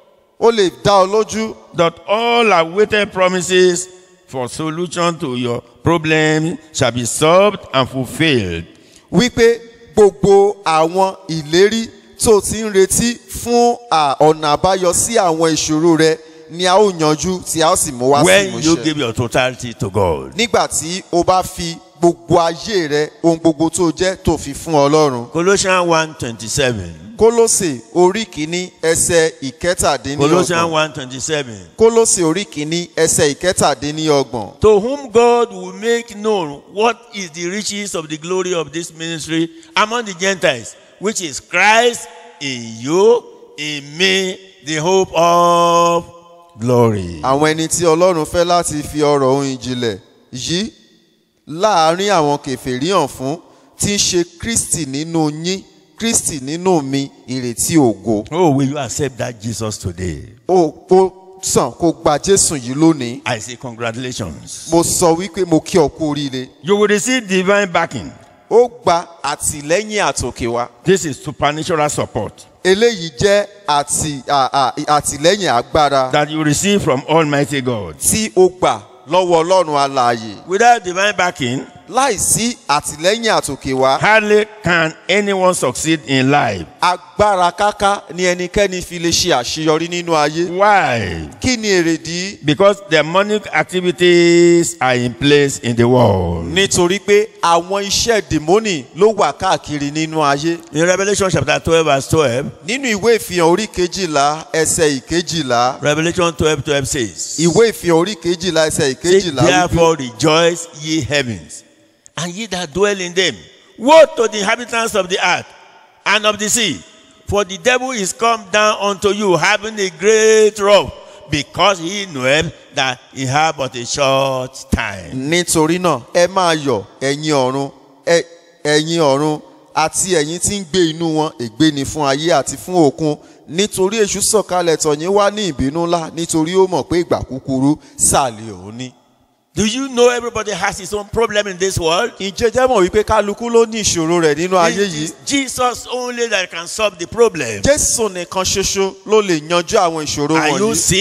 S4: ó lè dá ọ lójú
S3: that all awaited promises for solution to your problem shall be solved and fulfilled.
S4: wípé gbogbo àwọn ìlérí tó ti ń retí fún à, ọ̀nà àbáyọ sí àwọn ìṣòro rẹ ni a ó yanjú tí a ó sì mú wá sí
S3: When you
S4: ìmúṣẹ.
S3: give your totality to God.
S4: nígbà tí o bá fi gbogbo ayé rẹ ohun gbogbo tó jẹ́ tó fi fún ọlọ́run.
S3: Colossians 1:27.
S4: kólósè orí kìíní ẹsẹ̀ ìkẹtàdínníọgbọ̀n.
S3: Colossians 1:27.
S4: kólósè orí kìíní ẹsẹ̀ ìkẹtàdínníọgbọ̀n.
S3: To whom God will make known what is the riches of the glory of this ministry among the Gentiles, which is Christ in you, in me, the hope of glory.
S4: àwọn ẹni tí ọlọ́run fẹ́ láti fi ọ̀rọ̀ ohun ìjìnlẹ̀ yìí láàárín àwọn kèfèrí hàn fún tí ń ṣe kristi nínú yín kristi nínú mi ìrètí ògo.
S3: Oh, will you accept that Jesus today?
S4: ó ó sàn kó gba jésù yìí lónìí.
S3: I say congratulations.
S4: mo sọ wípé mo kí ọ kú oríire.
S3: You will receive divine backing.
S4: ó gba àtìlẹ́yìn àtòkè wá.
S3: This is supernatural support
S4: eléyìí jẹ́ àtì à- à- àtìlẹ́yìn agbára
S3: that you receive from Almighty God.
S4: tí ó gbà lọ́wọ́ ọlọ́run alààyè.
S3: Without divine backing,
S4: láìsí àtìlẹ́yìn àtòkè wá
S3: hardly can anyone succeed in life.
S4: agbára káká ni ẹnikẹ́ni fi lè ṣe àṣeyọrí nínú ayé.
S3: Why?
S4: kí ni èrèdí?
S3: Because demonic activities are in place in the world.
S4: nítorí pé àwọn iṣẹ́ dèmónì ló wà káàkiri nínú ayé.
S3: In Revelation chapter 12, verse 12,
S4: nínú ìwé ìfihàn orí kejìlá ẹsẹ̀ ìkejìlá
S3: Revelation 12, 12 says,
S4: ìwé ìfihàn orí kejìlá ẹsẹ̀
S3: Say,
S4: ìkejìlá wípé
S3: Therefore rejoice, ye heavens, and ye that dwell in them. Woe to the inhabitants of the earth and of the sea, for the devil is come down unto you, having a great wrath, because he knoweth that he hath but a short time.
S4: nítorí náà ẹ máa yọ̀ ẹ̀yin ọ̀run ẹ- ẹ̀yin ọ̀run àti ẹ̀yin tí ń gbé inú wọn ègbé ni fún ayé àti fún òkun nítorí èṣù sọ̀kalẹ̀ tọ̀yìn wá ní ìbínú ńlá nítorí ó mọ̀ pé ìgbà kúkúrú sàlẹ̀ òun ní.
S3: Do you know everybody has his own problem in this world?
S4: ǹjẹ́ jẹ́ mọ̀ wípé kálukú ló ní ìṣòro rẹ̀ nínú ayé
S3: It
S4: yìí
S3: is Jesus only that can solve the problem.
S4: jésù nìkan ṣoṣo ló lè yanjú àwọn ìṣòro
S3: Are you
S4: wọ̀nyí
S3: sick?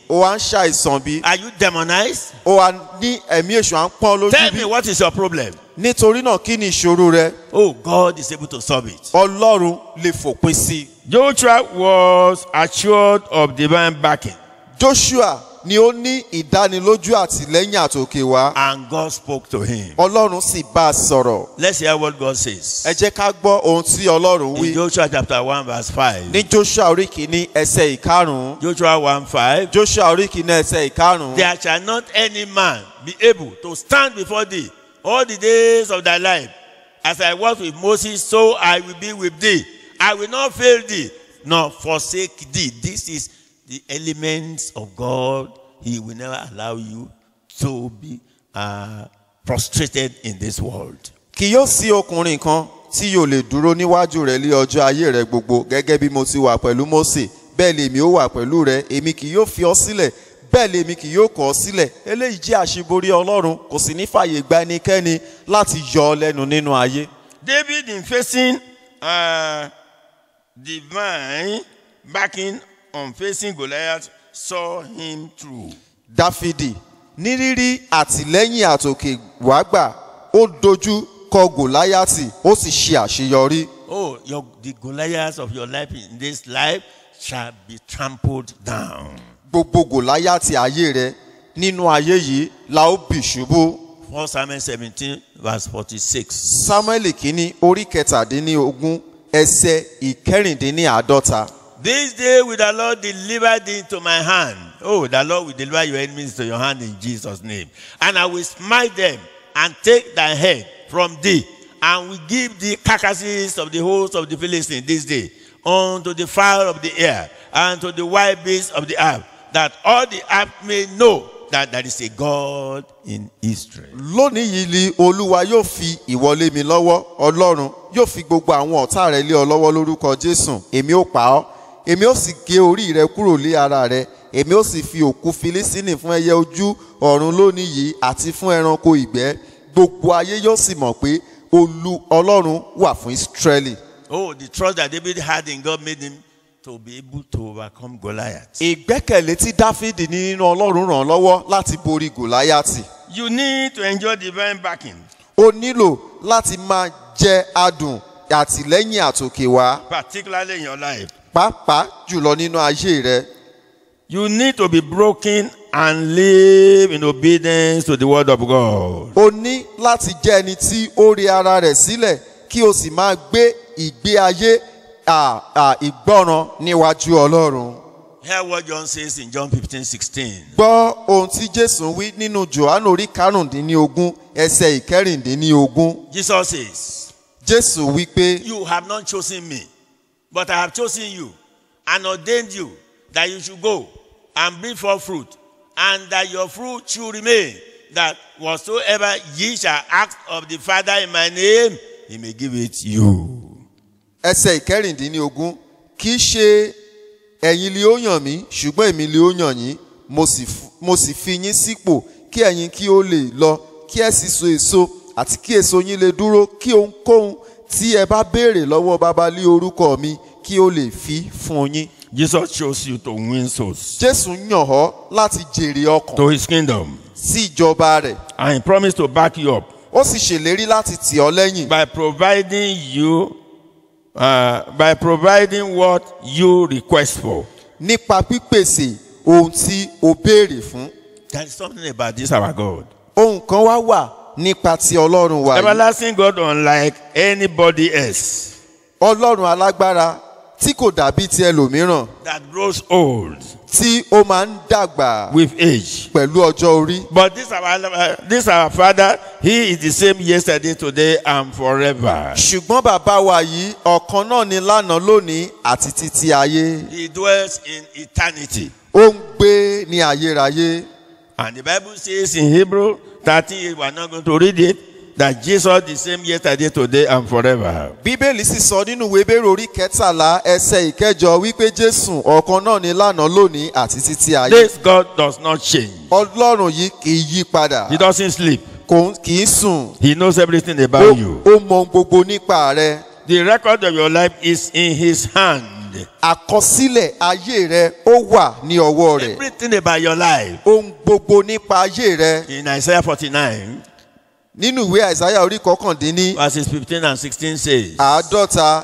S4: ó wá ń ṣàìsàn bí
S3: Are you demonized?
S4: ó wá ní ẹ̀mí èṣù à ń pọ́n lójú
S3: Tell
S4: bí
S3: me what is your problem?
S4: nítorí náà kí ni ìṣòro rẹ
S3: Oh, God is able to solve it.
S4: ọlọ́run lè fòpin sí i.
S2: Joshua was assured of divine backing.
S4: joshua ni ó ní ìdánilójú àtìlẹ́yìn àtòkè wá
S3: And God spoke to him.
S4: ọlọ́run sì bá a sọ̀rọ̀
S3: Let's hear what God says.
S4: ẹ jẹ́ ká gbọ́ ohun tí ọlọ́run
S3: In
S4: wí
S3: Joshua chapter 1, verse 5.
S4: ní joshua orí kìíní ẹsẹ̀ ìkarùn-ún
S3: Joshua 1 5.
S4: joshua orí kìíní ẹsẹ̀ ìkarùn-ún
S3: There shall not any man be able to stand before thee all the days of thy life. As I was with Moses, so I will be with thee. I will not fail thee, nor forsake thee. This is the elements of God. He will never allow you to be uh, prostrated in this world.
S4: kì yóò sí ọkùnrin kan tí yóò lè dúró níwájú rẹ lé ọjọ́ ayé rẹ gbogbo gẹ́gẹ́ bí mo ti wà pẹ̀lú mose bẹ́ẹ̀ lèmi ó wà pẹ̀lú rẹ èmi kì yóò fi ọ sílẹ̀ bẹ́ẹ̀ lèmi kì yóò kọ̀ ọ́ sílẹ̀ eléyìí jẹ́ àṣeborí ọlọ́run kò sì ní fàyè gba ẹnikẹ́ni láti yọ ọ lẹ́nu nínú ayé.
S2: David, in facing uh, divine backing on facing Goliath, saw him through.
S4: dáfídì ní rírí àtìlẹ́yìn àtòkè wá gbà ó dojú kọ gòláyàtì ó sì ṣe àṣeyọrí.
S3: Oh, your, the Goliaths of your life in this life shall be trampled down.
S4: gbogbo gòláyàtì ayé rẹ nínú ayé yìí la ó bì ṣubú.
S3: 1 Samuel 17, verse 46.
S4: samuel kínní orí kẹtàdínlógún ẹsẹ ìkẹrìndínláàádọ́ta.
S3: This day will the Lord deliver thee into my hand. Oh, the Lord will deliver your enemies to your hand in Jesus' name. And I will smite them and take thy head from thee, and will give thee carcasses of the host of the Philistines this day unto the fowl of the air and to the wild beasts of the earth, that all the earth may know that there is a God in Israel.
S4: lónìí yìí ni olúwa yóò fi ìwọlé mi lọ́wọ́ ọlọ́run yóò fi gbogbo àwọn ọ̀tá rẹ lé ọ lọ́wọ́ lórúkọ jésù èmi ó pa ọ́ èmi ó sì gé orí rẹ kúrò lé ara rẹ èmi ó sì fi òkú filisini fún ẹyẹ ojú ọ̀run lónìí yìí àti fún ẹranko ìgbẹ́ gbogbo ayé yóò sì mọ̀ pé olú ọlọ́run wà fún israẹli.
S3: Oh, the trust that David had in God made him to be able to overcome Goliath.
S4: ìgbẹ́kẹ̀lé tí dáfídì ní nínú ọlọ́run ràn án lọ́wọ́ láti borí gòláyàtì
S2: You need to enjoy divine backing,
S4: ó nílò láti máa jẹ adùn àtìlẹ́yìn àtòkè wá
S2: particularly in your life.
S4: pàápàá jùlọ nínú ayé rẹ.
S2: You need to be broken and live in obedience to the word of God.
S4: o ní láti jẹ́ ẹni tí ó rí ara rẹ̀ sílẹ̀ kí o sì máa gbé ìgbé ayé à, à, ìgbọràn níwájú ọlọ́run.
S3: Hear what John says in John 15, 16.
S4: gbọ́ ohun tí jésù wí nínú johannu orí karùndínlógún ẹsẹ̀ ìkẹrìndínlógún.
S3: Jesus says,
S4: jésù wí pé
S3: You have not chosen me, but I have chosen you and ordained you that you should go and bring forth fruit, and that your fruit should remain, that whatsoever ye shall ask of the Father in my name, he may give it you.
S4: ẹsẹ̀ ìkẹrìndínlógún kì í ṣe ẹ̀yin lè ó yàn mí ṣùgbọ́n èmi lè ó yàn yín mo sì f- mo sì fi yín sípò kí ẹ̀yin kí ó lè lọ kí ẹ sì so èso àti kí èso yín lè dúró kí ohunkóhun tí ẹ bá béèrè lọ́wọ́ baba lé orúkọ mi kí ó lè fi fún yín.
S2: Jesus chose you to win souls
S4: jésù yàn ọ́ láti jèrè ọkàn
S2: to his kingdom,
S4: sí ìjọba rẹ̀
S2: and he promised to back you up
S4: ó sì ṣèlérí láti tì ọ́ lẹ́yìn
S2: by providing you, uh, by providing what you request for.
S4: nípa pípèsè ohun tí o béèrè fún.
S3: There is something about
S2: This
S3: this.
S2: is our God.
S4: ohun kan wá wà nípa ti ọlọ́run wa yìí.
S2: Everlasting God, unlike anybody else,
S3: ọlọ́run alágbára tí kò dàbí ti ẹlòmíràn
S2: that grows old
S3: tí ó máa ń dàgbà
S2: with age.
S3: pẹ̀lú ọjọ́ orí.
S2: But this our uh, this our Father, He is the same yesterday, today, and forever.
S3: ṣùgbọ́n bàbá wa yìí ọ̀kan náà ni lánàá lónìí àti títí ayé.
S2: He dwells in eternity.
S3: ó ń gbé ní ayérayé.
S2: And the Bible says in Hebrew 13, we are not going to read it, that Jesus the same yesterday, today, and forever.
S3: bíbélì sì sọ nínú ìwé bẹ́rẹ̀ orí kẹtàlá ẹsẹ̀ ìkẹjọ wípé jésù ọ̀kan náà ni lánàá lónìí àti títí ayé.
S2: This God does not change.
S3: ọlọ́run yìí kì í yí padà
S2: He doesn't sleep.
S3: kò kì í sùn.
S2: He knows everything
S3: ó
S2: about you.
S3: ó mọ ohun gbogbo nípa rẹ.
S2: The record of your life is in His hand.
S3: hand.
S4: àkọsílẹ̀ ayé rẹ ó wà ní ọwọ́ rẹ̀
S3: Everything about your life.
S4: ohun gbogbo nípa ayé rẹ
S3: In Isaiah 49,
S4: nínú ìwé àìsáyà orí kọkàndínní
S3: verses 15 and 16 says,
S4: àádọ́ta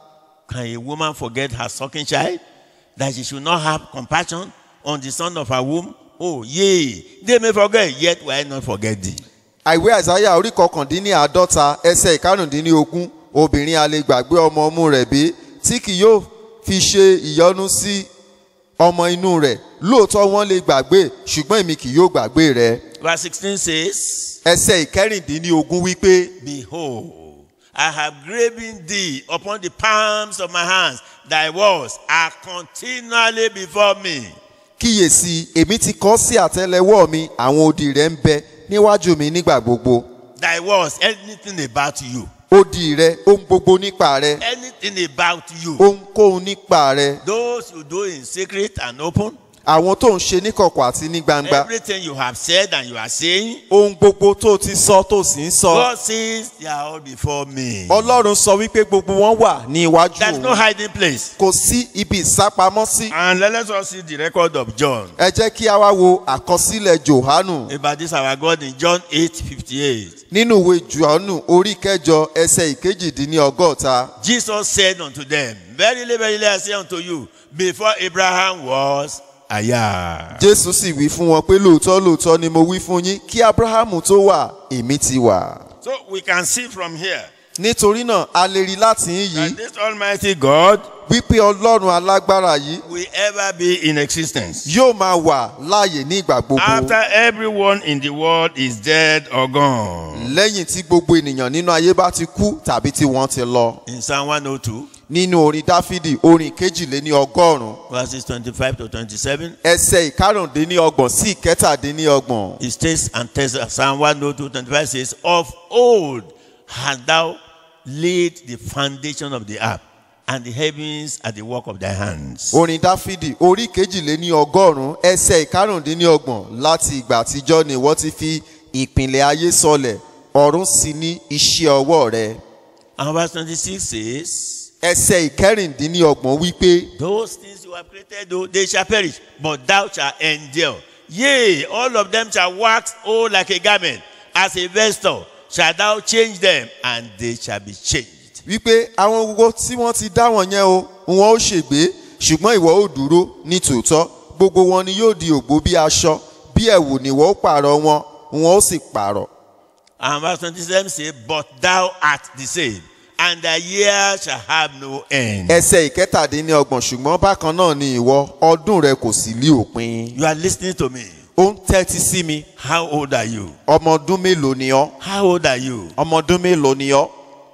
S3: Can a woman forget her sucking child, that she should not have compassion on the son of her womb? Oh, yea, they may forget, yet will I not forget thee.
S4: àìwé àìsáyà orí kọkàndínní àádọ́ta ẹsẹ̀ ìkarùndínlógún obìnrin a lè gbàgbé ọmọ ọmú rẹ̀ bí tí kì yóò fi ṣe ìyọnu sí ọmọ inú rẹ̀ lóòótọ́ wọ́n lè gbàgbé ṣùgbọ́n èmi kì yóò gbàgbé rẹ̀
S3: Verse 16 says,
S4: ẹsẹ̀ ìkẹrìndínlógún wípé
S3: Behold, I have graven thee upon the palms of my hands. Thy words are continually before me.
S4: kíyèsí èmi ti kọ sí àtẹ́lẹwọ́ mi àwọn odi rẹ̀ ń bẹ níwájú mi nígbà gbogbo
S3: Thy words, anything about you,
S4: odi rẹ̀ ohun gbogbo nípa rẹ̀
S3: anything about you,
S4: ohunkóhun nípa rẹ̀
S3: those you do in secret and open,
S4: àwọn tó ń ṣe níkọ̀kọ̀ àti ní gbangba
S3: everything you have said and you are saying,
S4: ohun gbogbo tó ti sọ tó sì ń sọ
S3: God says they are all before me.
S4: ọlọ́run sọ wípé gbogbo wọn wà ní iwájú
S3: There's no
S4: òun
S3: hiding place.
S4: kò sí ibi ìsápamọ́ sí
S3: And let us see the record of John.
S4: ẹ jẹ́ kí a wá wo àkọsílẹ̀ johanu
S3: About this our God in John 8 58.
S4: nínú ìwé johanu orí kẹjọ ẹsẹ̀ ìkejìdínlọ́gọ́ta
S3: Jesus said unto them, Verily, verily, I say unto you, before Abraham was, I am.
S4: jésù sì wí fún wọn pé lóòótọ́ lóòótọ́ ni mo wí fún yín kí abrahamu tó wà èmi ti wà
S3: So we can see from here
S4: nítorí náà a lè rí láti yín
S3: that
S4: yìí
S3: this Almighty God
S4: wípé ọlọ́run alágbára yìí
S3: will ever be in existence.
S4: yóò máa wà láàyè ní ìgbà gbogbo
S3: After everyone in the world is dead or gone.
S4: lẹ́yìn tí gbogbo ènìyàn nínú ayé bá ti kú tàbí tí wọ́n ti lọ
S3: In Psalm 102,
S4: nínú orin dáfídì orin kejìléní ọgọ́rùn-ún
S3: verses 25 to 27,
S4: ẹsẹ̀ ìkarùndínlọ́gbọ̀n sí ìkẹtàdínlọ́gbọ̀n
S3: it states and tells us, Psalm 102, 25 says, Of old hast thou laid the foundation of the earth, and the heavens are the work of thy hands.
S4: orin dáfídì orí kejìléní ọgọ́rùn-ún ẹsẹ̀ ìkarùndínlọ́gbọ̀n láti ìgbà àtijọ́ ni wọ́n ti fi ìpìlẹ̀ ayé sọlẹ̀ ọ̀run sì ní iṣẹ́ ọwọ́ rẹ̀
S3: And verse 26 says,
S4: ẹsẹ̀ ìkẹrìndínlọ́gbọ̀n wípé
S3: Those things you have created, though, they shall perish, but thou shalt endure. Yea, all of them shall wax old like a garment. As a vesture shalt thou change them, and they shall be changed.
S4: wípé àwọn gbogbo tí wọ́n ti dá wọn yẹn o wọn ó ṣègbé ṣùgbọ́n ìwọ ó dúró ní tòótọ́ gbogbo wọn ni yóò di ògbó bí aṣọ bí ẹ̀wù ni ìwọ ó pààrọ̀ wọn wọn ó sì pààrọ̀
S3: And verse 27 says, But thou art the same, and thy years shall have no end.
S4: ẹsẹ̀ ìkẹtàdínlọ́gbọ̀n ṣùgbọ́n bákan náà ni ìwọ ọdún rẹ kò sì lí òpin
S3: You are listening to me.
S4: ó ń tẹ́tí sí mi
S3: How old are you?
S4: ọmọ ọdún mélòó ni ọ́
S3: How old are you?
S4: ọmọ ọdún mélòó ni ọ́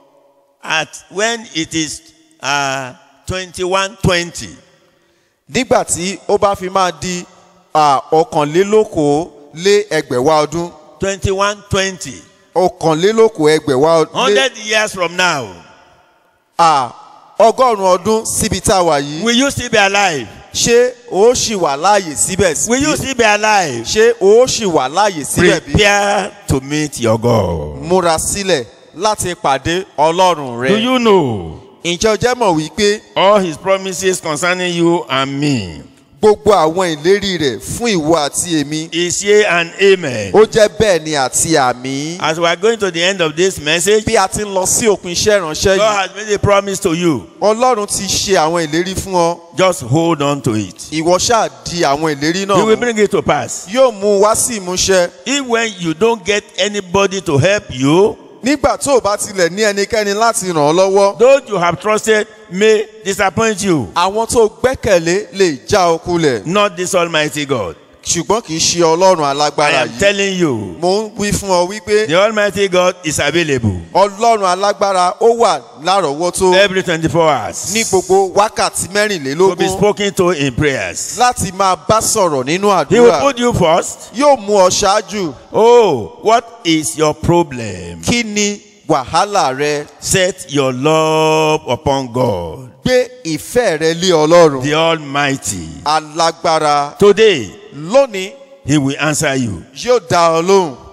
S3: At when it is uh, 21 20,
S4: nígbà tí ó bá fi máa di à, ọ̀kànlélókòó lé ẹgbẹ̀wá ọdún
S3: 21 20,
S4: ọ̀kànlélókòó ẹgbẹ̀wá ọdún lé
S3: 100 years from now,
S4: à, ọgọ́rùn-ún ọdún síbi tá a wà yìí
S3: will you still be alive?
S4: ṣé o ṣì wà láàyè síbẹ̀
S3: Will you
S4: sí
S3: still be alive?
S4: ṣé o ṣì wà láàyè síbẹ̀ bí
S3: Prepare to meet your God.
S4: múra sílẹ̀ láti pàdé ọlọ́run rẹ
S3: Do you know
S4: ǹjẹ́ o jẹ́ mọ̀ wípé
S3: all his promises concerning you and me
S4: gbogbo àwọn ìlérí rẹ̀ fún ìwọ àti èmi
S3: is yea and amen?
S4: ó jẹ́ bẹ́ẹ̀ ni àti àmì
S3: As we are going to the end of this message,
S4: bí a ti ń lọ sí òpin iṣẹ́ ìránṣẹ́
S3: God
S4: yìí
S3: has made a promise to you.
S4: ọlọ́run ti ṣe àwọn ìlérí fún ọ
S3: Just hold on to it.
S4: ìwọ ṣáà di àwọn ìlérí náà
S3: He will
S4: mú.
S3: bring it to pass.
S4: yóò mú un wá sí ìmúṣẹ
S3: If when you don't get anybody to help you,
S4: nígbà tó o bá tilẹ̀ ní ẹnikẹ́ni láti ràn ọ́ lọ́wọ́
S3: those you have trusted may disappoint you.
S4: àwọn tó gbẹ́kẹ̀lé lè já ọ kulẹ̀
S3: Not this Almighty God.
S4: ṣùgbọ́n kì í ṣe ọlọ́run
S3: I
S4: alágbára
S3: am
S4: yìí
S3: telling you,
S4: mo ń wí fún ọ wípé
S3: the Almighty God is available
S4: ọlọ́run alágbára ó wà lárọ̀ọ́wọ́tó
S3: every 24 hours
S4: ní gbogbo wákàtí
S3: to be
S4: mẹ́rìnlélógún
S3: spoken to in prayers.
S4: láti máa bá sọ̀rọ̀ nínú
S3: He will
S4: àdúrà
S3: put you first.
S4: yóò mú ọ ṣáájú
S3: Oh, what is your problem?
S4: kí ni wàhálà rẹ
S3: Set your love upon God,
S4: gbé ìfẹ́ rẹ lé ọlọ́run
S3: the Almighty.
S4: alágbára
S3: Today,
S4: lónìí
S3: He will answer you.
S4: yóò dá ọ lóhùn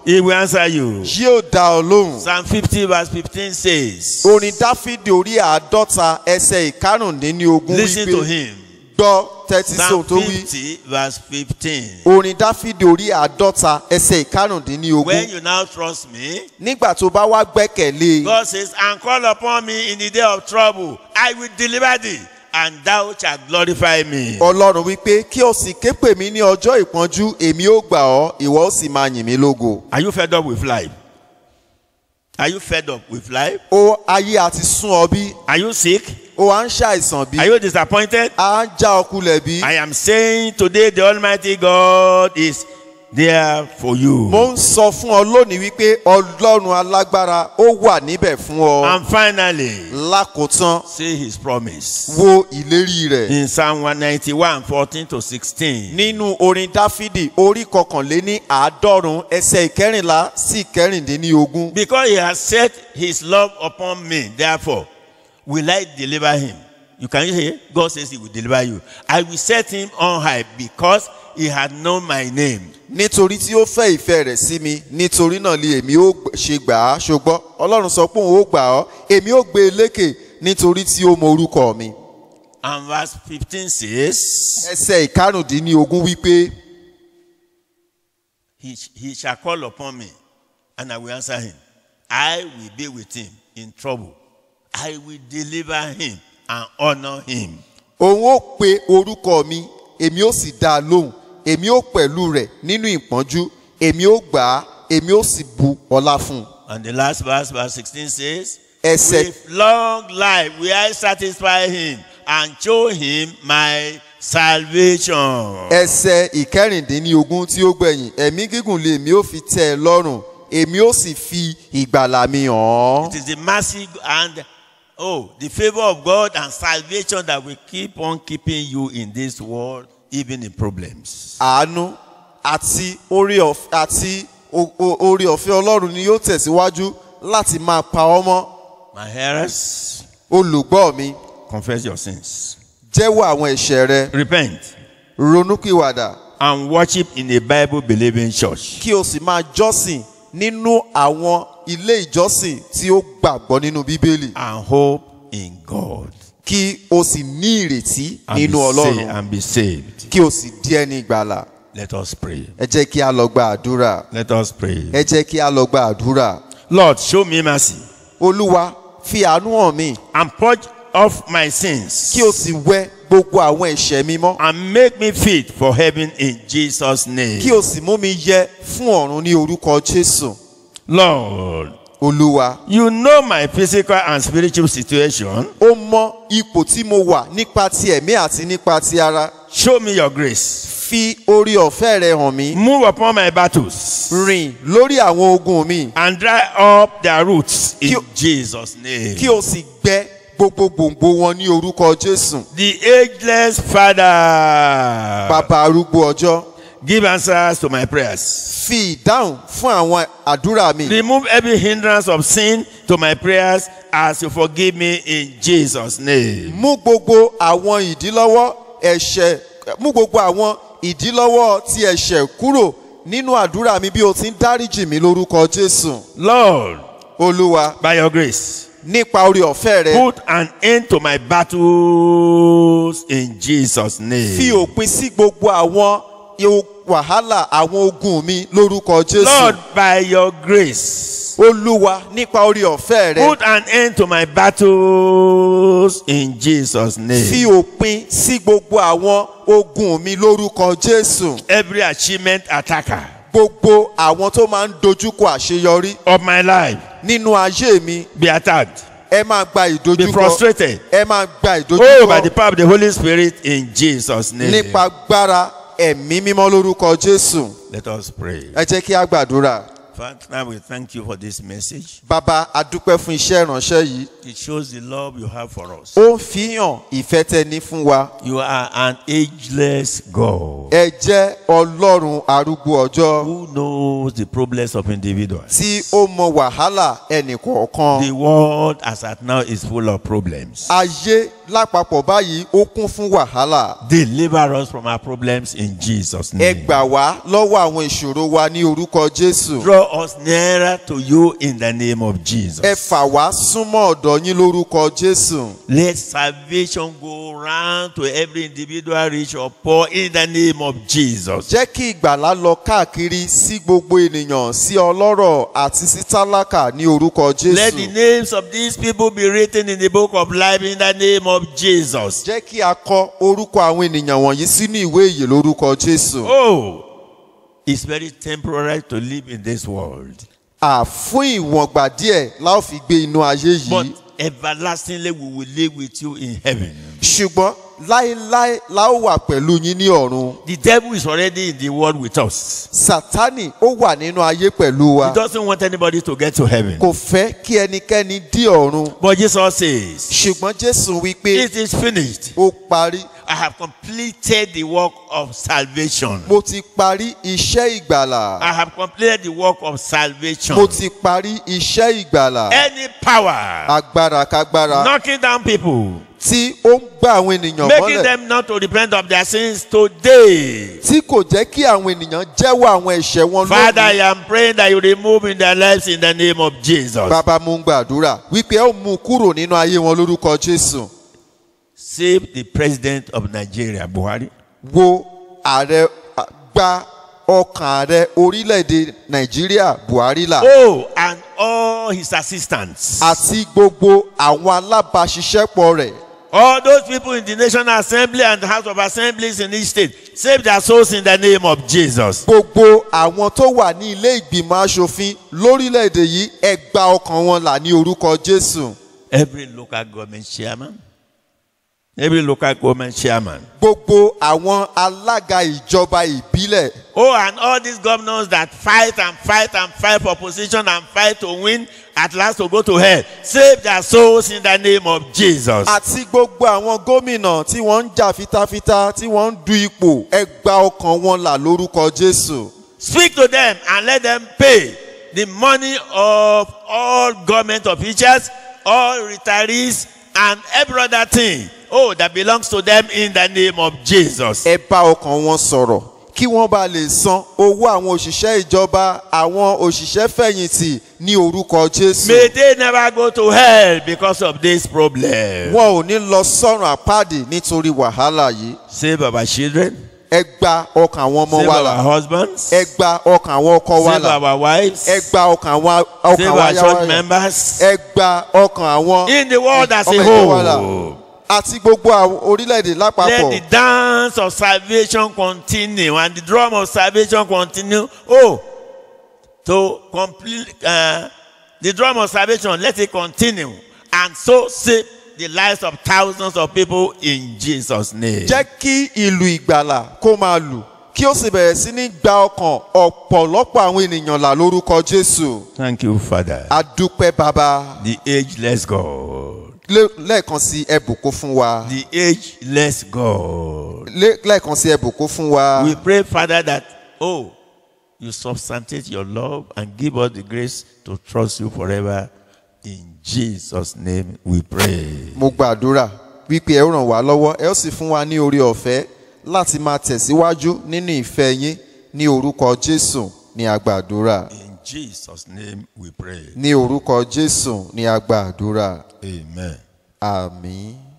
S3: He will answer you.
S4: yóò dá ọ lóhùn.
S3: Psalm 50 verse 15 says,
S4: orin dáfídì orí àádọ́ta ẹsẹ̀ ìkarùndínlógún
S3: Listen to
S4: wípé
S3: him.
S4: gbọ́ tẹ́tí sóhun
S3: Psalm
S4: tó wí.
S3: 50 verse 15.
S4: orin dáfídì orí àádọ́ta ẹsẹ̀ ìkarùndínlógún.
S3: When you now trust me,
S4: nígbà tó bá wá gbẹ́kẹ̀lé
S3: God says, and call upon me in the day of trouble, I will deliver thee, and thou shalt glorify me.
S4: ọlọ́run wípé kí o sì ké pè mí ní ọjọ́ ìpọ́njú èmi ó gbà ọ́ ìwọ ó sì máa yìn mí lógo.
S3: Are you fed up with life? Are you fed up with life?
S4: ó ayé àti sún ọ bí
S3: Are you sick?
S4: ó à ń ṣàìsàn bí
S3: Are you disappointed?
S4: à ń já ọ kulẹ̀ bí.
S3: I am saying today the Almighty God is there for you.
S4: mo ń sọ fún ọ lónìí wípé ọlọ́run alágbára ó wà níbẹ̀ fún ọ.
S3: And finally,
S4: lákòótán
S3: see his promise.
S4: wo ìlérí rẹ̀.
S3: In Psalm 191, 14 to 16.
S4: nínú orin dáfídì orí kọkànléní àádọ́rùn ẹsẹ̀ ìkẹrìnlá sí ìkẹrìndínlógún.
S3: Because he has set his love upon me, therefore will I deliver him. You can hear? God says he will deliver you. I will set him on high because he had known my name.
S4: nítorí tí ó fẹ́ ìfẹ́ rẹ̀ sí mi nítorí náà ni èmi ó gb- ṣe gbà á ṣùgbọ́n ọlọ́run sọ pé òun ó gbà ọ́ èmi ó gbé e lékè nítorí tí ó mọ orúkọ mi.
S3: And verse 15 says,
S4: ẹsẹ̀ ìkarùndínlógún wípé
S3: he, he shall call upon me, and I will answer him. I will be with him in trouble. I will deliver him and honor him.
S4: òun ó pe orúkọ mi èmi ó sì dá a lóhùn èmi ó pẹ̀lú rẹ̀ nínú ìpọ́njú èmi ó gbà á èmi ó sì bu ọlá fún un.
S3: And the last verse, verse 16 says,
S4: ẹsẹ̀
S3: With long life will I satisfy him and show him my salvation.
S4: ẹsẹ̀ ìkẹrìndínlógún tí ó gbẹ̀yìn ẹ̀mí gígùn lè mi ó fi tẹ́ ẹ lọ́rùn èmi ó sì fi ìgbàlà mi hàn án.
S3: It is the mercy and oh, the favor of God and salvation that will keep on keeping you in this world, even in problems.
S4: àánú àti orí ọ̀f- àti o- o- orí ọ̀fẹ́ ọlọ́run ni yóò tẹ̀síwájú láti máa pa ọ́ mọ́
S3: My hearers,
S4: olùgbọ́ mi
S3: confess your sins,
S4: jẹ́wọ́ àwọn ẹ̀ṣẹ̀ rẹ
S3: repent,
S4: ronúpìwàdà
S3: and worship in a Bible believing church.
S4: kí o sì máa jọ́sìn nínú àwọn ilé ìjọsìn tí ó gbàgbọ́ nínú bíbélì
S3: And hope in God.
S4: kí o sì ní ìrètí
S3: And
S4: nínú
S3: be, sa-
S4: ọlọ́run
S3: and be saved.
S4: kí o sì di ẹni ìgbàlà
S3: Let us pray.
S4: ẹ jẹ́ kí a lọ gba àdúrà
S3: Let us pray.
S4: ẹ jẹ́ kí a lọ gba àdúrà
S3: Lord, show me mercy
S4: olúwa fi àánú hàn mí
S3: and purge off my sins
S4: kí o sì wẹ gbogbo àwọn ẹ̀ṣẹ̀ mi mọ́
S3: and make me fit for heaven in Jesus' name.
S4: kí o sì mú mi yẹ fún ọ̀run ní orúkọ jésù
S3: Lord,
S4: olúwa
S3: you know my physical and spiritual situation.
S4: ó mọ ipò tí mo wà nípa ti ẹ̀mí àti nípa ti ara
S3: Show me your grace.
S4: fi orí ọ̀fẹ́ rẹ hàn mí
S3: Move upon my battles
S4: rìn lórí àwọn ogun mi
S3: and dry up their roots in
S4: Kí o-
S3: Jesus' name.
S4: kí o sì gbẹ gbogbo gbòǹgbò wọn ní orúkọ jésù
S3: The ageless Father,
S4: bàbá arúgbó ọjọ́
S3: give answers to my prayers.
S4: fi ìdáhùn fún àwọn àdúrà mi
S3: Remove every hindrance of sin to my prayers as you forgive me in Jesus' name.
S4: mú gbogbo àwọn ìdílọ́wọ́ ẹ̀ṣẹ̀ mú gbogbo àwọn ìdílọ́wọ́ ti ẹ̀ṣẹ̀ kúrò nínú àdúrà mi bí o ti ń dáríjì mí lórúkọ jésù
S3: Lord,
S4: olúwa
S3: by your grace,
S4: nípa orí ọ̀fẹ́ rẹ
S3: put an end to my battles in Jesus' name.
S4: fi òpin sí gbogbo àwọn ihò- wàhálà àwọn ogun mi lórúkọ jésù
S3: Lord, by your grace,
S4: olúwa nípa orí ọ̀fẹ́ rẹ
S3: put an end to my battles in Jesus'
S4: fi
S3: name.
S4: òpin sí gbogbo àwọn ogun mi lórúkọ jésù
S3: Every achievement attacker
S4: gbogbo àwọn tó máa ń dojúkọ àṣeyọrí
S3: of my life
S4: nínú ayé mi
S3: be attacked,
S4: ẹ máa gba
S3: be
S4: ìdojúkọ
S3: frustrated.
S4: ẹ máa gba
S3: Oh, by the
S4: ìdojúkọ
S3: power of the Holy Spirit in Jesus' name.
S4: nípa agbára ẹ̀mí mímọ́ lórúkọ jésù
S3: Let us pray.
S4: ẹ jẹ́ kí a gbàdúrà
S3: Father, we thank you for this message.
S4: bàbá adúpẹ́ fún iṣẹ́ ìránṣẹ́ yìí
S3: It shows the love you have for us.
S4: ó ń fi hàn ìfẹ́ tẹ ní fún wa
S3: You are an ageless God
S4: ẹ jẹ́ ọlọ́run arúgbó ọjọ́
S3: who knows the problems of individuals.
S4: tí ó mọ wàhálà ẹnì kọ̀ọ̀kan
S3: The world as at now is full of problems.
S4: ayé lápapọ̀ báyìí ó kún fún wàhálà
S3: Deliver us from our problems in Jesus'
S4: ẹ
S3: name.
S4: gbà wá lọ́wọ́ àwọn ìṣòro wa ní orúkọ jésù
S3: Draw us nearer to you in the name of Jesus.
S4: ẹ fà wá súnmọ́ ọ̀dọ̀ yín lórúkọ jésù
S3: Let salvation go round to every individual, rich or poor, in the name of Jesus.
S4: jẹ́ kí ìgbàlá lọ káàkiri sí gbogbo ènìyàn sí ọlọ́rọ̀ àti sí tálákà ní orúkọ
S3: Let the
S4: jésù
S3: names of these people be written in the book of life in the name of Jesus.
S4: jẹ́ kí a kọ orúkọ àwọn ènìyàn wọ̀nyí sínú ìwé ìyè lórúkọ jésù
S3: Oh, it's very temporary to live in this world,
S4: àfún ìwọ̀ngbà díẹ̀ la ó fi gbé inú ayé
S3: but
S4: yìí
S3: everlastingly we will live with you in heaven.
S4: ṣùgbọ́n láéláé la ó wà pẹ̀lú yín ní ọ̀run
S3: The devil is already in the world with us.
S4: sátánì ó wà nínú ayé pẹ̀lú wa
S3: He doesn't want anybody to get to heaven.
S4: kò fẹ́ kí ẹnikẹ́ni dí ọ̀run
S3: But Jesus says,
S4: ṣùgbọ́n jésù wí pé
S3: It is finished.
S4: ó parí
S3: I have completed the work of salvation.
S4: mo ti parí iṣẹ́ ìgbàlà
S3: I have completed the work of salvation.
S4: mo ti parí iṣẹ́ ìgbàlà
S3: Any power
S4: agbára kágbára
S3: knocking down people,
S4: tí ó ń gbá àwọn ènìyàn
S3: making
S4: mọ́lẹ̀
S3: them not to repent of their sins today.
S4: tí kò jẹ́ kí àwọn ènìyàn jẹ́wọ́ àwọn ẹ̀ṣẹ̀ wọn
S3: Father, I
S4: lónìí.
S3: am praying that you remove in their lives in the name of Jesus.
S4: bàbá mo ń gbàdúrà wípé ẹ ó mú un kúrò nínú ayé wọn lórúkọ jésù
S3: Save the president of Nigeria, Buhari.
S4: wo ààrẹ à, gba ọkàn ààrẹ orílẹ̀-èdè nàìjíríà buhari là
S3: Oh, and all his assistants.
S4: àti gbogbo àwọn alábàáṣiṣẹ́pọ̀ rẹ̀
S3: All those people in the National Assembly and the House of Assemblies in each state. Save their souls in the name of Jesus.
S4: gbogbo àwọn tó wà ní ilé ìgbìmọ̀ asòfin lórílẹ̀‐èdè yìí ẹ gba ọkàn wọn là ní orúkọ jésù
S3: Every local government chairman. Every local government chairman.
S4: gbogbo àwọn alága ìjọba ìbílẹ̀
S3: Oh, and all these governors that fight and fight and fight for position and fight to win, at last to go to hell. Save their souls in the name of Jesus.
S4: àti gbogbo àwọn gómìnà tí wọ́n ń jà fitafita tí wọ́n ń du ipò ẹ gba ọkàn wọn là lórúkọ jésù
S3: Speak to them and let them pay the money of all government officials, all retirees, and every other thing. Oh, that belongs to them in the name of Jesus.
S4: ẹ bá ọkàn wọn sọ̀rọ̀ kí wọ́n bá lè san owó àwọn òṣìṣẹ́ ìjọba àwọn òṣìṣẹ́ fẹ̀yìntì ní orúkọ jésù
S3: May they never go to hell because of this problem.
S4: wọn ò ní lọ sọ́run àpáàdì nítorí wàhálà yìí
S3: Save our children,
S4: ẹ gba ọkàn àwọn ọmọ
S3: save
S4: wa
S3: our
S4: là
S3: husbands,
S4: ẹ gba ọkàn àwọn ọkọ wa
S3: save
S4: là
S3: our wives,
S4: ẹ gba ọkàn àwọn ọkàn
S3: save
S4: àwọn
S3: our
S4: aya
S3: church
S4: wa là
S3: members.
S4: ẹ gba ọkàn àwọn
S3: In the world as a
S4: ọmọ ìjọ wa là
S3: whole.
S4: àti gbogbo àwọn orílẹ̀-èdè
S3: Let
S4: lápapọ̀
S3: the dance of salvation continue and the drum of salvation continue. Oh, to complete uh, the drum of salvation, let it continue and so save the lives of thousands of people in Jesus' name.
S4: jẹ́ kí ìlú ìgbàlà kó máa lù kí ó sì bẹ̀rẹ̀ sí ní gba ọkàn ọ̀pọ̀lọpọ̀ àwọn ènìyàn là lórúkọ jésù
S3: Thank you, Father.
S4: adúpẹ́ bàbá
S3: The ageless God.
S4: Lé- lẹ́ẹ̀kan sí ẹbùkún fún wa
S3: The ageless God.
S4: Lé- lẹ́ẹ̀kan sí ẹbùkún fún wa
S3: We pray, Father, that, oh, you substantiate your love and give us the grace to trust you forever. In Jesus' name we pray.
S4: mo gbàdúrà wípé ẹ ó ràn wá lọ́wọ́ ẹ ó sì fún wa ní orí ọ̀fẹ́ láti máa tẹ̀síwájú nínú ìfẹ́ yín ní orúkọ jésù ní agbàdúrà
S3: In Jesus' name we pray.
S4: ní orúkọ jésù ní agbàdúrà
S3: Amen.
S4: àmín.